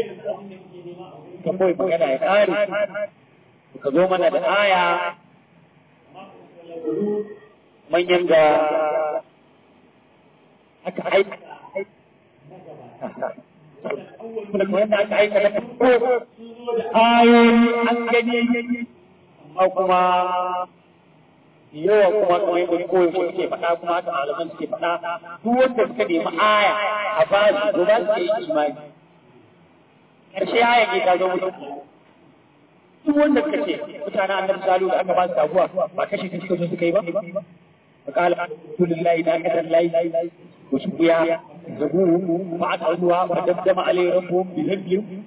S1: ka koyi magana ya ƙare ka zo mana da aya manyan da aka aika wanda aka aika na farko ayoyi an gani amma kuma yawa kuma kamar yadda koyi suke faɗa kuma haka malaman suke faɗa duk wanda suka nemi aya a ba su to za su yi imani ƙarshe aya ne ta zo musu duk wanda suka ce mutanen annabi salu da aka ba su taguwa ba kashe kashe kashe suka yi ba فقال الحمد لله ناقة الليل وشقيا زبوه فعقلوها فدمدم عليه ربهم بذنبهم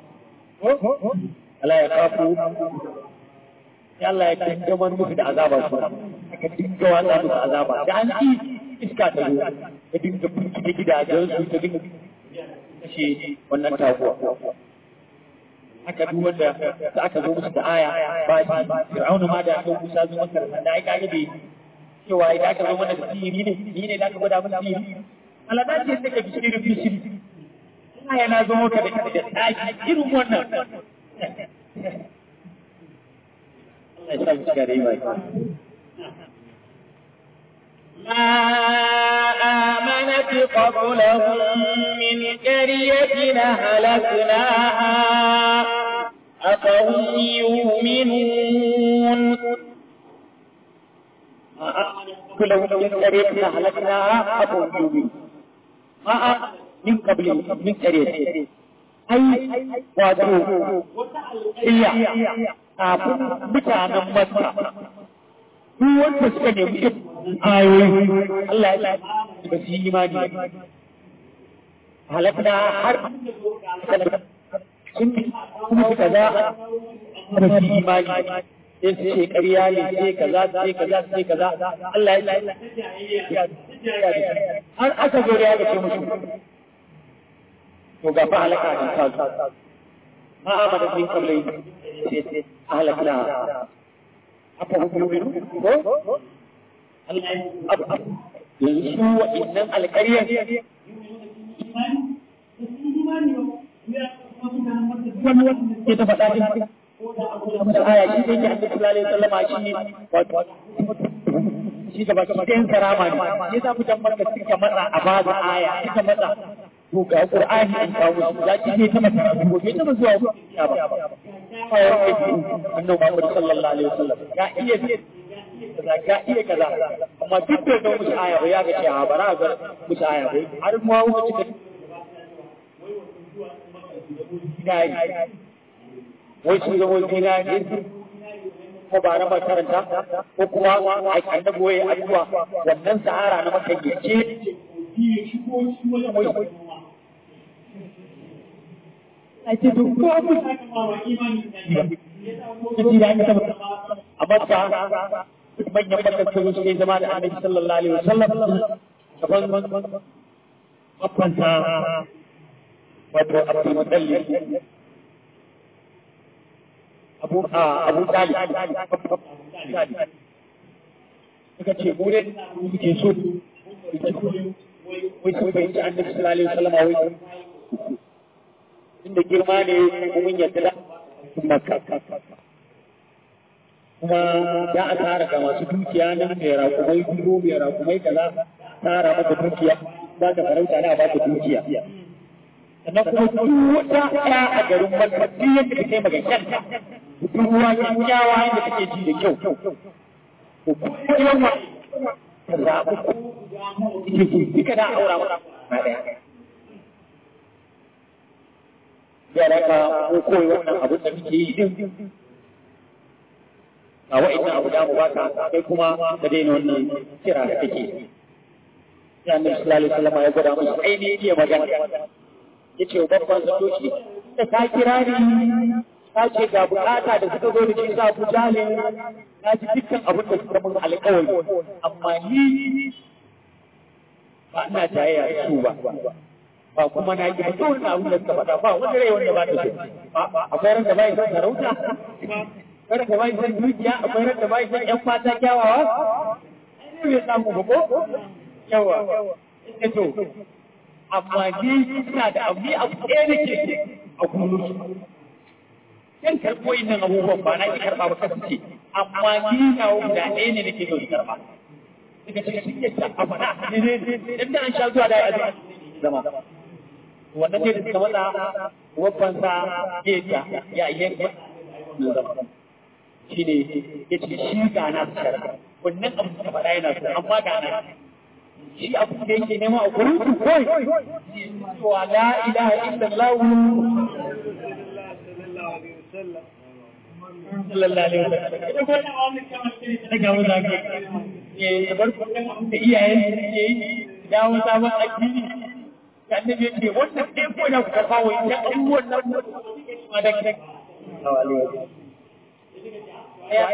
S1: ألا يخافوا ya Allah ya kaddamar musu da azaba su aka dinga watsa musu azaba da an ci iska ta zo ta dinga firgita gidajen su ta dinga kashe wannan taguwa haka duk wanda da aka zo musu da aya ba shi fir'auna ma da aka musa zo masa da ai kage bai cewa idan aka zo mana da sihiri ne ni ne da aka gwada mana sihiri Allah da ce take bishiri bishiri ina yana zo maka da da tsaki irin wannan Allah ya sa mu shiga da imani
S2: ما آمنت قبلهم من قرية أهلكناها أفهم يؤمنون
S1: كلهم من قرية أهلكناها أبو الجوبي ما من قبل من قرية أي وادو هي أبو متانا مكة duk wanda suka nemi ayoyi Allah ya ba su yi imani halakna har sun kuma suka za ba su yi imani sai su ce ƙarya ne sai kaza sai kaza sai kaza Allah ya har aka zo da ya ga ce musu to ga fa halaka da ta ma amana min qablai sai sai halakna apa hukumin ko yanzu su wa'innan alƙaryar ke ta faɗa din wata aya shi ne ke annabi sallallahu alaihi wasallam shi ne wato shi da baki ɗayan karama ne sai za mu tambar da suka matsa a ba da aya suka matsa to ga qur'ani an kawo su ya ci ne ta mata ko bai ta zuwa ya ba annabi Muhammad sallallahu alaihi wasallam ya iya kaza ga iya kaza amma duk da ga musu aya ba ya ga cewa bara ga musu aya ba har mu hawo cikin dinari wai sun zama dinari ko ba na makaranta ko kuma a annabi wai addu'a wannan sahara na maka yace ai ce to ko abu a makka manyan bakar su suke zama da annabi sallallahu alaihi wasallam gaban babbansa wato abdul mutallib abu a abu talib suka ce mu dai muke so wai sun fahimci annabi sallallahu alaihi wasallam wai inda girma ne mun yadda da makka kuma za a tara ga masu dukiya nan mai rakumai dubu mai rakumai kaza tara maka dukiya za ka farauta na ba ka dukiya sannan kuma duk wata ɗaya a garin makka duk yadda ka kai maga kyanta duk ruwa kyakkyawa yadda kake ji da kyau ko kuma yawa ka zaɓi ike ce duka da aura maka na ɗaya yara ka ko koyi wannan abin da muke yi din a wa'annan abu da mu baka kai kuma da daina wannan kira da kake ya annabi sallallahu alaihi wasallam ya gwada musu ainihin iya magana yace wa babban sadoki da ka kira ni ka ce ga bukata da suka zo da shi za ku jale na ji dukkan abin da suka mun alƙawari amma ni ba ina jayayya da su ba ba kuma na yi ba wannan abin da suka faɗa ba wani rai wanda ba ta so akwai ran da bai son sarauta akwai ran da bai son dukiya akwai ran da bai son ƴan mata kyawawa ne bai samu ba ko yawa ita to amma ni ina da abu ni abu ɗaya nake a kullum yan karɓo nan abubuwan ba na ki karɓa ba kasance amma ni na guda ɗaya ne nake so karɓa daga cikin sun yadda a faɗa ne ne inda an sha zuwa da ya zama wannan ne da suka matsa wabbansa ya ta ya yanka na zama shi ne ya ce shi ga na shara wannan abu da faɗa yana so amma ga na shi abu da yake nema a gurin su kawai wa la ilaha illallah sallallahu alaihi wasallam ita ko daga wanda ke ya bar kuɗin da iyayen da ke yi dawo sabon addini da annabi ce wannan ɗaya ko da kuka kawo ita abubuwan nan ma da ke ya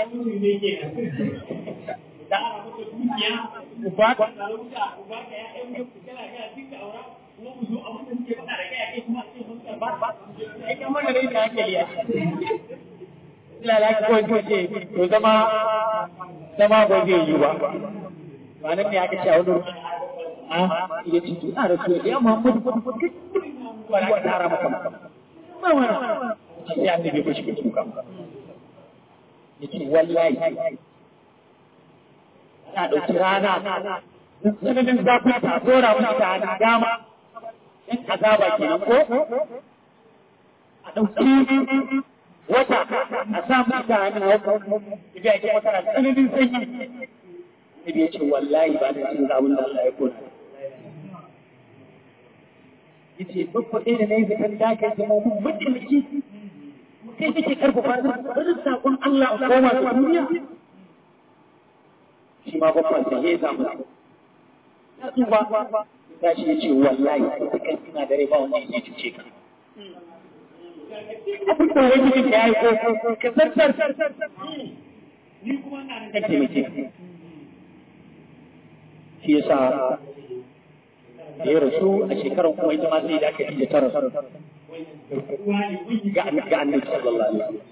S1: da uba ka sarauta uba ka ya ɗan yau kana ga duka aura kuma mu zo a mutum ke faɗa da kai kai kuma ce mun ba ba kai kan mana dai ka hankali ya lalaki ko ko ce to zama zama ba zai yi ba ba nan ne aka ce a wani a ya ce to a rasu ya Muhammadu ba ka tara maka maka ba wani sai annabi ko shi ke tuka yace wallahi ta ɗauki rana tsananin zafi ta dora mutane dama in azaba kenan ko a ɗauki wata a sa mutane hau ibi ake makara tsananin sanyi ibi ya ce wallahi ba da cin zamun da Allah ya kona ya ce babba ɗaya da na yi zaton dakin zama mun mutumci kai kake karfafa bari saƙon Allah a koma ga duniya shi ma babban sa ya samu ya tsufa ya ce ya ce wallahi ita kan ina da rai ba wanda ya cuce ka abin da wani mutum ya yi ko ka zartar ni kuma na da taimake shi yasa da ya rasu a shekarar kuma ita ma sai da aka yi da tara ga annabi sallallahu alaihi wasallam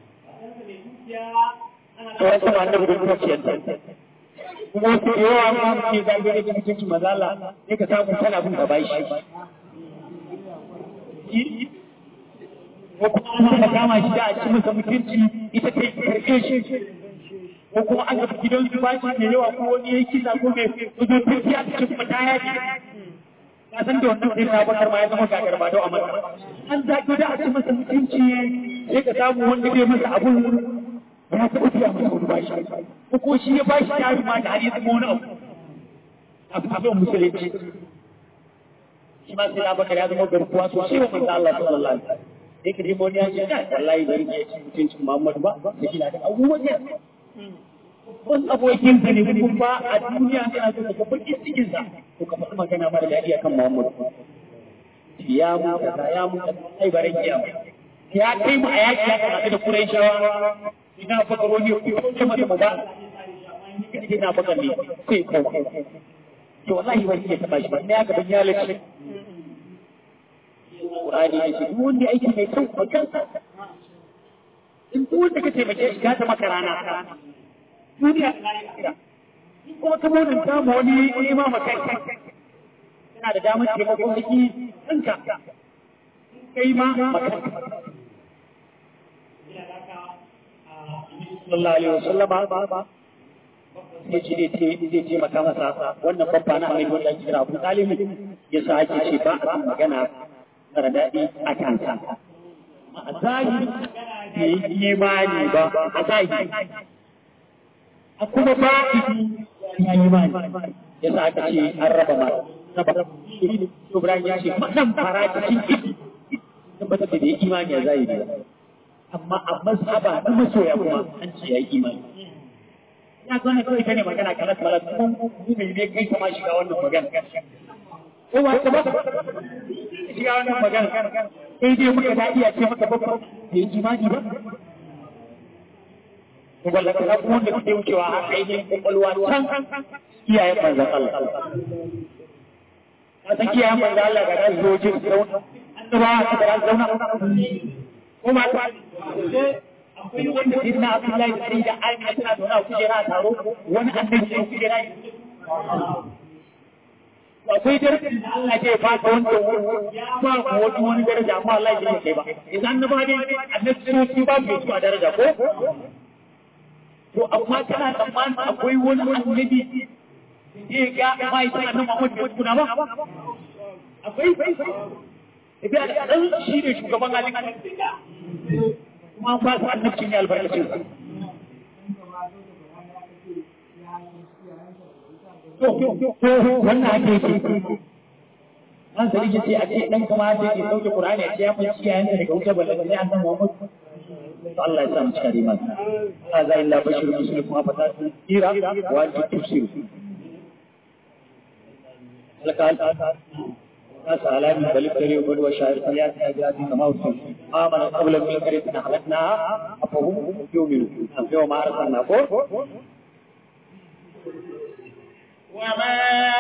S1: sauran kuma annabi da kuma ciyar kuma wasu da yawa ma suke zage da mutuncin mazala ne ka samu tana bin gaba shi ko kuma an kama shi da a ci masa mutunci ita ta karfe shi ko kuma an ga gidan su bashi da yawa ko wani ya kisa ko mai zuzo turki a cikin kuma ya ce ka san da wannan sai na bakar ma ya zama gagar ba da a masa an zage da a ci masa mutunci sai ka samu wanda bai masa abun ya taɓa biya masa wani bashi ko ko shi ya bashi tari ma da har ya zama wani abu abu a zuwan musulunci shi ma sai abakar ya zama garkuwa sosai wa manzo Allah sallallahu alaihi wasallam sai ka dimo ne ya ce da wallahi bari ne ci mutuncin Muhammadu ba da kila da abubuwan ne wani abokin ka ne kuma ba a duniya kana so ka baki cikin sa to ka faɗi magana mara daɗi akan Muhammadu ya mu kaza ya mu kaza ai bare kiyama ya kai mu a yaki ya kamata da Qurayshawa ina fakaro ne ku ce mata maza ina baka ne sai ko to wallahi wani ke taba shi ba ne aka ban ya lace Qur'ani ya ce duk wanda aiki mai kyau ba kansa in duk wanda ka taimake shi ka ta maka rana duniya da lahira kuma ka munin samu wani nema maka yana da damar taimakon aiki ɗinka kai ma maka sallallahu alaihi wasallam ya ce zai taimaka masa wannan babba na amai wanda ake kira abu talib ya sa ake ce ba a san magana mara daɗi a kansa a zahiri bai yi imani ba a zahiri a kuma ba ya yi imani ya sa aka ce an raba ma raba Ibrahim ya ce madan fara cikin ibi tabbatar da bai imani a zahiri ba amma a mazhaba na masoya kuma an ce ya yi imani ya zo ne kawai ta ne magana kalas malas kuma mu mai ne kai kama shiga wannan magana ko ba ta ba shiga wannan magana sai dai muka da iya ce maka babba bai yi imani ba to walla ka kuma wanda kuke wucewa a ainihin kwakwalwa can iyayen manzon Allah ka san iyayen manzon Allah ga da zo jin zauna annaba ka da zauna ko ma ta akwai wanda sai na Abdullahi sai da Aisha tana zauna a kujera a taro wani annabi sai kujera akwai darajar da Allah ke ba ka wanda ya ba ku wani wani daraja amma Allah ya kai ba idan annaba dai annabi su ba su su a daraja ko to amma kana tsammanin akwai wani annabi zai ga mai tana nan Muhammad bai kuna ba akwai Ibi da ɗan shi ne shugaban halittar kuma ba su annabcin ya albarkacin su. wannan ake yake an sa rike ce a ce dan kuma ce ke sauke Qur'ani a ce ya fanci yayin daga wuta balle sai an san Muhammad to Allah ya sa mu cika riman Allah za illa bashir muslim kuma fata tira wa anta tufsir alaka ناس علامي بل ابتلي وبل وشاعر فليات أجازي كما وصل آمن قبل من الكريم أهلكناها أفهم يؤمنون يوم أرسلنا فوق
S2: وما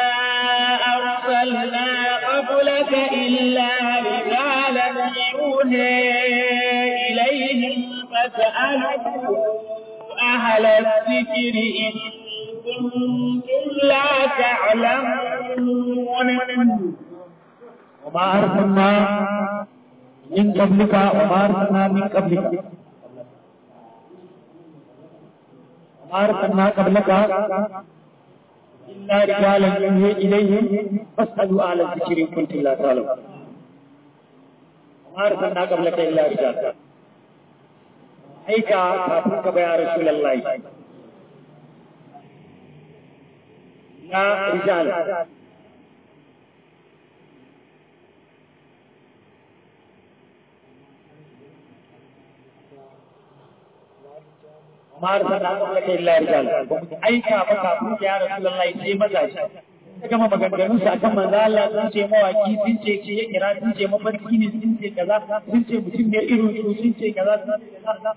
S2: أرسلنا قبلك إلا رجالا يوحي إليهم فاسألوا أهل الذكر إن كنتم لا تعلمون
S1: وما أرسلنا من قبلك وما أرسلنا من قبلك وما أرسلنا قبلك إلا رجالا يوحي إليهم فاسألوا أهل الذكر إن كنتم لا تعلمون وما أرسلنا قبلك إلا رجالا أيك كافرك يا رسول الله يا رجال ma arsalna qablaka illa rijal ba mu aika ba kafin ya rasulullahi sai mazaje ta gama maganganun sa akan manzo Allah sun ce mawaki sun ce ce ya kira sun ce mafarki ne sun ce kaza sun ce mutum ne irin su sun ce kaza sun ce kaza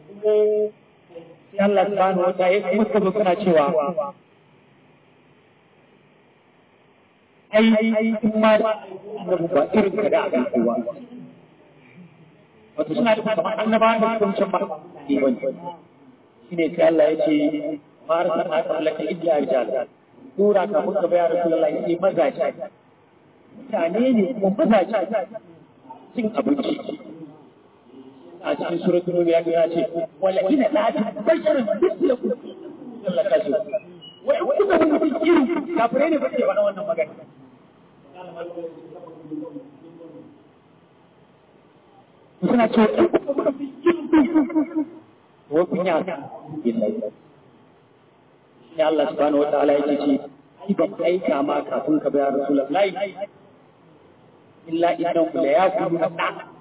S1: sai Allah subhanahu wa ta'ala kuma suka zo suna cewa ai in ma annabi ba irin ka da aka kowa wato suna da kamar annabawan da suka wuce ba ne wani shine sai Allah ya ce ma arsalna qablaka illa rijal tura ka muka bayar Rasulullahi sai mazaje mutane ne kuma mazaje cin abinci a cikin suratul nur ya ce wala ina la tabashara bislakum Allah ka ce wai kuka mun mutum irin kafirai ne ba ke faɗa wannan magana suna ce wa kunya billahi ya Allah subhanahu wataala yake ce ai ban aika ma kafin ka bayar rasulullahi illa idan la yakulu da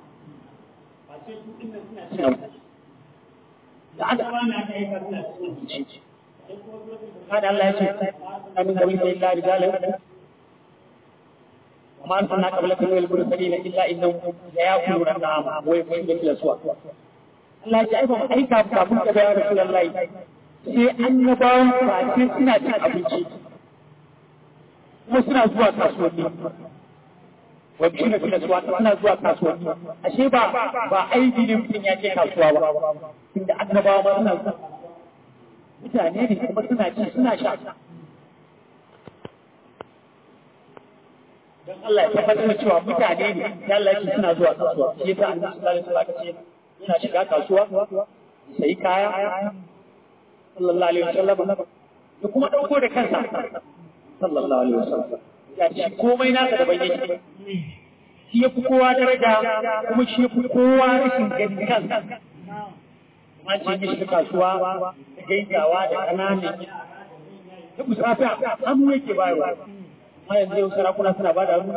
S1: da aka kada Allah ya ce amin gabi da illa rijalan وما أرسلنا قبلك من المرسلين إلا إنهم ليأكلون الطعام ويمشون في الأسواق Allah ya ce ai ba ai ka kafin ka ya Rasulullahi sai annabawan face suna cin abinci kuma suna zuwa kasuwanni wa bishi na suna zuwa suna zuwa kasuwanni ashe ba ba aibi ne mutum ya je kasuwa ba tunda annabawa ma suna zuwa mutane ne kuma suna ci suna sha don Allah ya tabbatar da cewa mutane ne ya Allah yake suna zuwa kasuwa shi yasa annabi sallallahu alaihi wasallam ce yana shiga kasuwa sai kaya sallallahu alaihi wasallam da kuma dauko da kansa sallallahu alaihi wasallam ya ce komai naka daban yake shi ya fi kowa daraja kuma shi ya fi kowa rashin gani kansa an ce mishi kasuwa da gaisawa da ƙananan da musafa hannu yake bayarwa amma yanzu yau sarakuna suna ba da hannu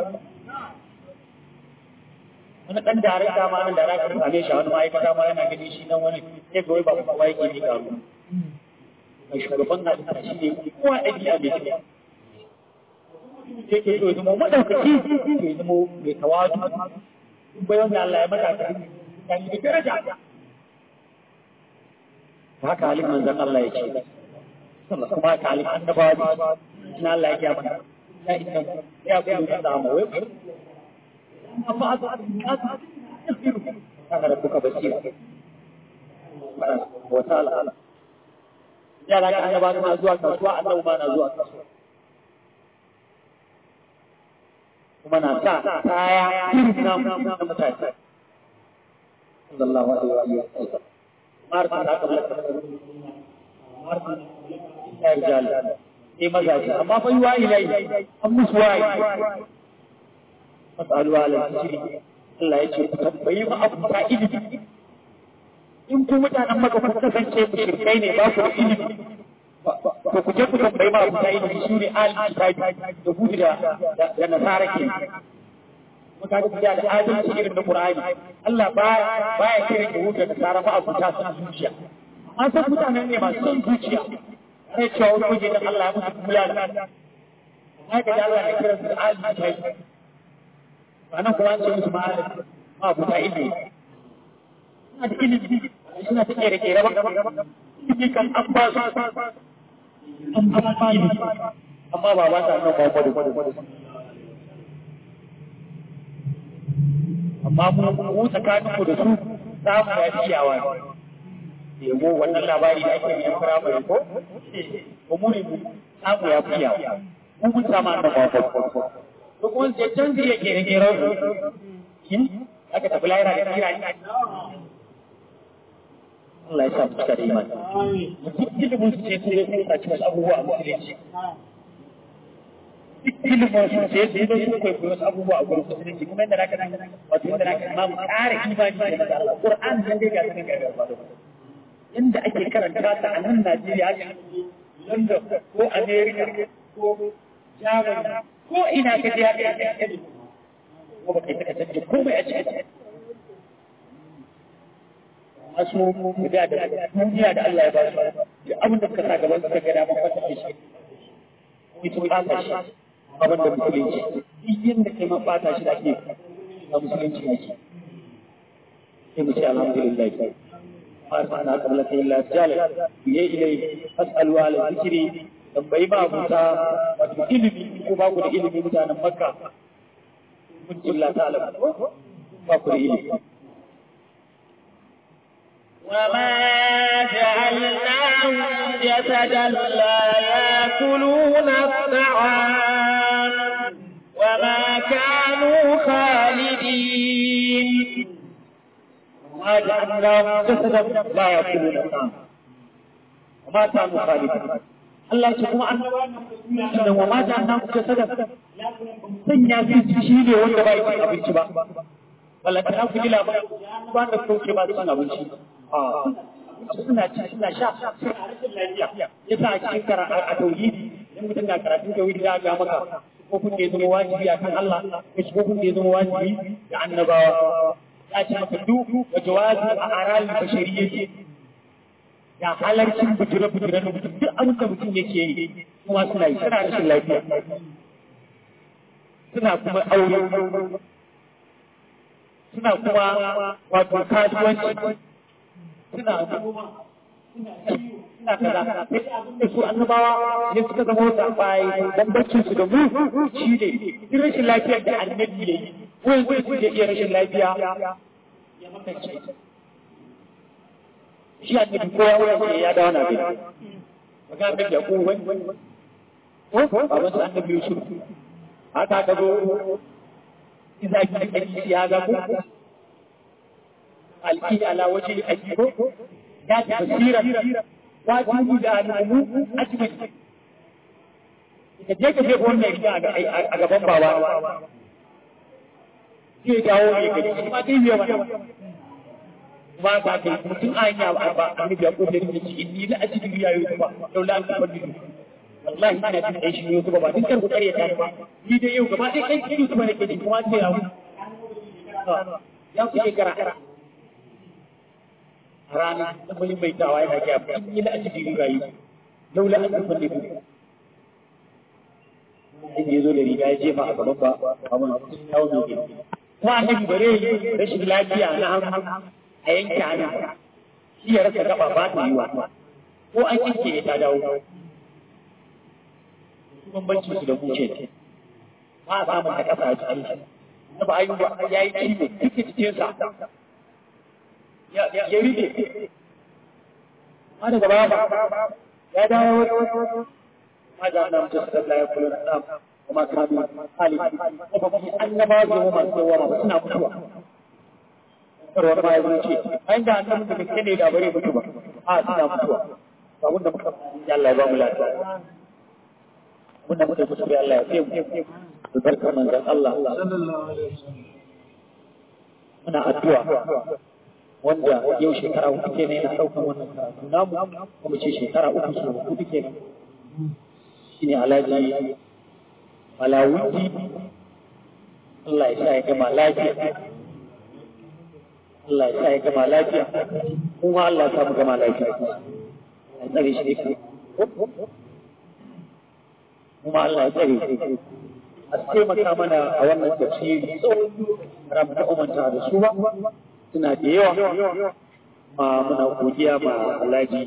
S1: wani ɗan darakta ma nan darakta same shi a wani ma'aikata ma yana gani shi nan wani sai ga wai ba kowa yake ne karu mai shugaban na da shi ne kowa ɗabi'a mai kyau yake so ya zama maɗaukaki ya zama mai tawadu bayan da Allah ya mata ka kan da daraja haka halin manzon Allah ya ce kuma haka halin annabawa ne na Allah ya gaya mana ya inna ya kullu da ma wai amma haka da kuka basira wa ta'ala yara ka annabawa na zuwa kasuwa annabawa ma na zuwa kasuwa kuma na sa kaya irin na mutane sallallahu alaihi wa sallam martin da aka mallaka martin ya rijal sai mazaje amma fa yi wayi lai an musu wayi masalu ala sirri Allah ya ce ku tambayi ma abu ta ilimi in ku mutanen maka ku kasance mushrikai ne ba ku da ilimi to ku je ku tambayi ma abu ta ilimi su ne al kitabi da hudu da da nasara ke muka ga da adalci irin na Qur'ani Allah baya baya kira da hudu da nasara ma abu ta san zuciya an san mutanen ne masu son zuciya sai cewa wani waje da Allah ya musu kula da haka da Allah ya kira su al kitabi anan kuma an ce musu ma ma abu ta ilimi suna da ilimi suna ta kere kere ba ilimi kan an ba su an ba su ilimi amma ba ba ta nan ba gwada gwada amma mu mu tsakanin mu da su samu ya fi yawa ne yabo wannan labari da ake yin firamare ko ko mu ne mu samu ya fi yawa mu mun samu annan ba gwada ko kuma sai can zai kere kere aka tafi lahira da kira ne Allah ya sa mu cika da imani. Duk ilimin su ce su yi sun saci wasu abubuwa a musulunci. Duk ilimin su ce su yi sun kwaikwayo wasu abubuwa a gurin musulunci kuma yadda naka nan wato yadda naka ma mu ƙara imani da Allah. Qur'an nan dai ga sanin gaba ba. Yanda ake karanta ta a nan Najeriya haka London ko America ko Germany ko ina ka je haka yake. Ko ba kai ta canje komai a cikin masu da da duniya da Allah ya ba su da abin da suka sa gaban suka ga daman fata da shi ko sun bata shi abin da musulunci duk yadda kai ma bata shi da ake a musulunci ne ke sai mu ce alhamdulillah فأنا قبل كي لا تجال بيه إليه أسأل على ذكري tambayi ba abuta wato ilimi ko ba ku da ilimi mutanen makka mun illa ta alamu ba ku da ilimi
S2: وما جعلناهم جسدا لا يأكلون الطعام وما كانوا خالدين
S1: وما جعلناهم جسدا لا يأكلون الطعام وما كانوا خالدين Allah ce kuma annabawan wa mata annan kuka sadaka sanya su shi ne wanda ba yi abinci ba wala ta ku ji labarin ba da kauce ba son abinci suna ci suna sha suna rashin lafiya yasa a cikin kara a tauhidi in mutum na karatun tauhidi za a ga maka ko kun da ya zama wajibi a kan Allah ko ko kun da ya zama wajibi da annabawa ya ce maka duk wa jawazi a aral bashariyyati ya halarcin bujire-bujire na mutum duk abin da mutum yake yi kuma suna yi suna rashin lafiya suna kuma aure suna kuma wato kasuwanci suna noma ina kaza sai abin da su annabawa ne suka zama wata bayi bambancin su da mu shi ne duk rashin lafiyar da annabi ya yi wani zai su iya rashin lafiya ya makance shi annabi ko ya wuce ya dawo na bin ga annabi ya ko wani ko baban su annabi Yusuf haka ka zo إذا كان في هذا الكي على وجه الأجيب ذات بصيرة واجب أنه أجمل Idan ka je wannan riga a gaban baba zai dawo ne ga shi ma dai yawa ba ba kai mutum an ya ba ba annabi ya kofe da shi inni la ajidu ya yi ba laula an tabbatu wallahi ina jin dai shi ne ba duk kan kokari ya tare ba ni dai yau gaba dai kai kidu kuma nake ji kuma sai ya mu ya ku shekara rana da mun mai tawa yana ga in yi la ajidu ya yi laula an tabbatu in ya zo da riga ya jefa a gaban ba abun yawo ne ke kuma annabi bare rashin lafiya na hannu a yanke hannu shi ya rasa gaba ba ta yiwa ko an yanke ta dawo bambancin su da buce ne ba a samun da kasa a cikin shi na ba ayyuba ya yi ciwo duk cikinsa ya rike ma daga baya ba ya dawo wani ما جعلنا مجسدا لا يقولون النام وما كانوا خالدين وفي أنما زوما من زوما سنا mutuwa karwar ma ya zuce an da annabi da kake ne da bare mutu ba a suna mutuwa ba wanda muka ya Allah ya ba mu lafiya wanda muka mutu bai Allah ya fiye mu da barkar manzon Allah sallallahu alaihi wasallam muna addu'a wanda yau shekara uku kenan yana daukan wannan karatu namu kuma ce shekara uku su uku kenan shine alhaji malawuti Allah ya sa ya gama lafiya Allah ya sa ya gama lafiya kuma Allah ya sa mu gama lafiya ya tsare shi ne kuma Allah ya tsare shi a taimaka mana a wannan tafsiri ramu ta umanta da su ba suna da yawa ma muna godiya ma alhaji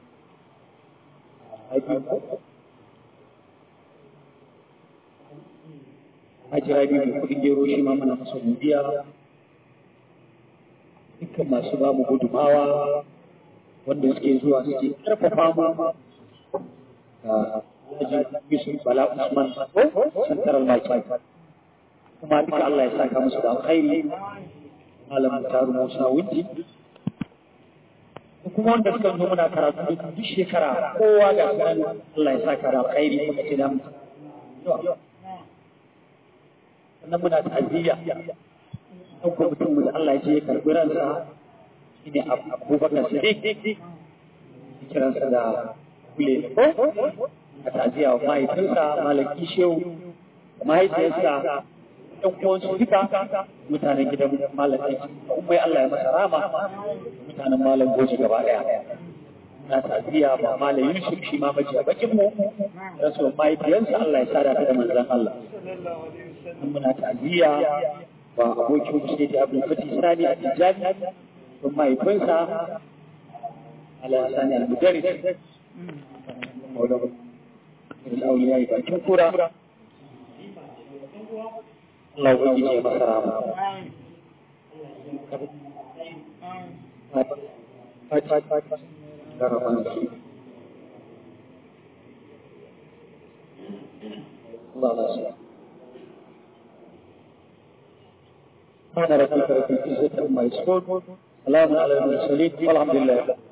S1: Haji Rabi mai kuɗin gero shi ma muna masa godiya dukkan masu ba mu gudumawa wanda suke zuwa suke ƙarfafa mu Haji Yusuf Bala Usman Santaral Maki kuma duka Allah ya saka musu da alkhairi Malam Taru Musa Winti kuma wanda suka zo muna karatu duk shekara kowa ga Allah ya saka da alkhairi kuma ce da mu sannan muna ta'aziyya ɗaukar mutum da Allah ya ce ya karɓi ransa shi ne abubakar sadiq kiransa da kule a ta'aziyya wa mahaifinsa malam kishewu da mahaifiyarsa ɗan uwansu duka mutanen gidan malam ɗin umai Allah ya masa rama mutanen malam goji gaba ɗaya na ta'aziyya ma malam Yusuf shi ma majiya bakin mu rasuwar mahaifiyarsa Allah ya sada ta da manzon Allah muna ta'aziyya ba abokin shi da Abdul Fatih Sani a Tijani don mahaifinsa ala Sani al-Mudarris Maulana al-Auliya ya bakin kura Allah ubangiji ya masa rama Allah Allah كان رسول الله في العزة ما يسكت سلام على المرسلين والحمد لله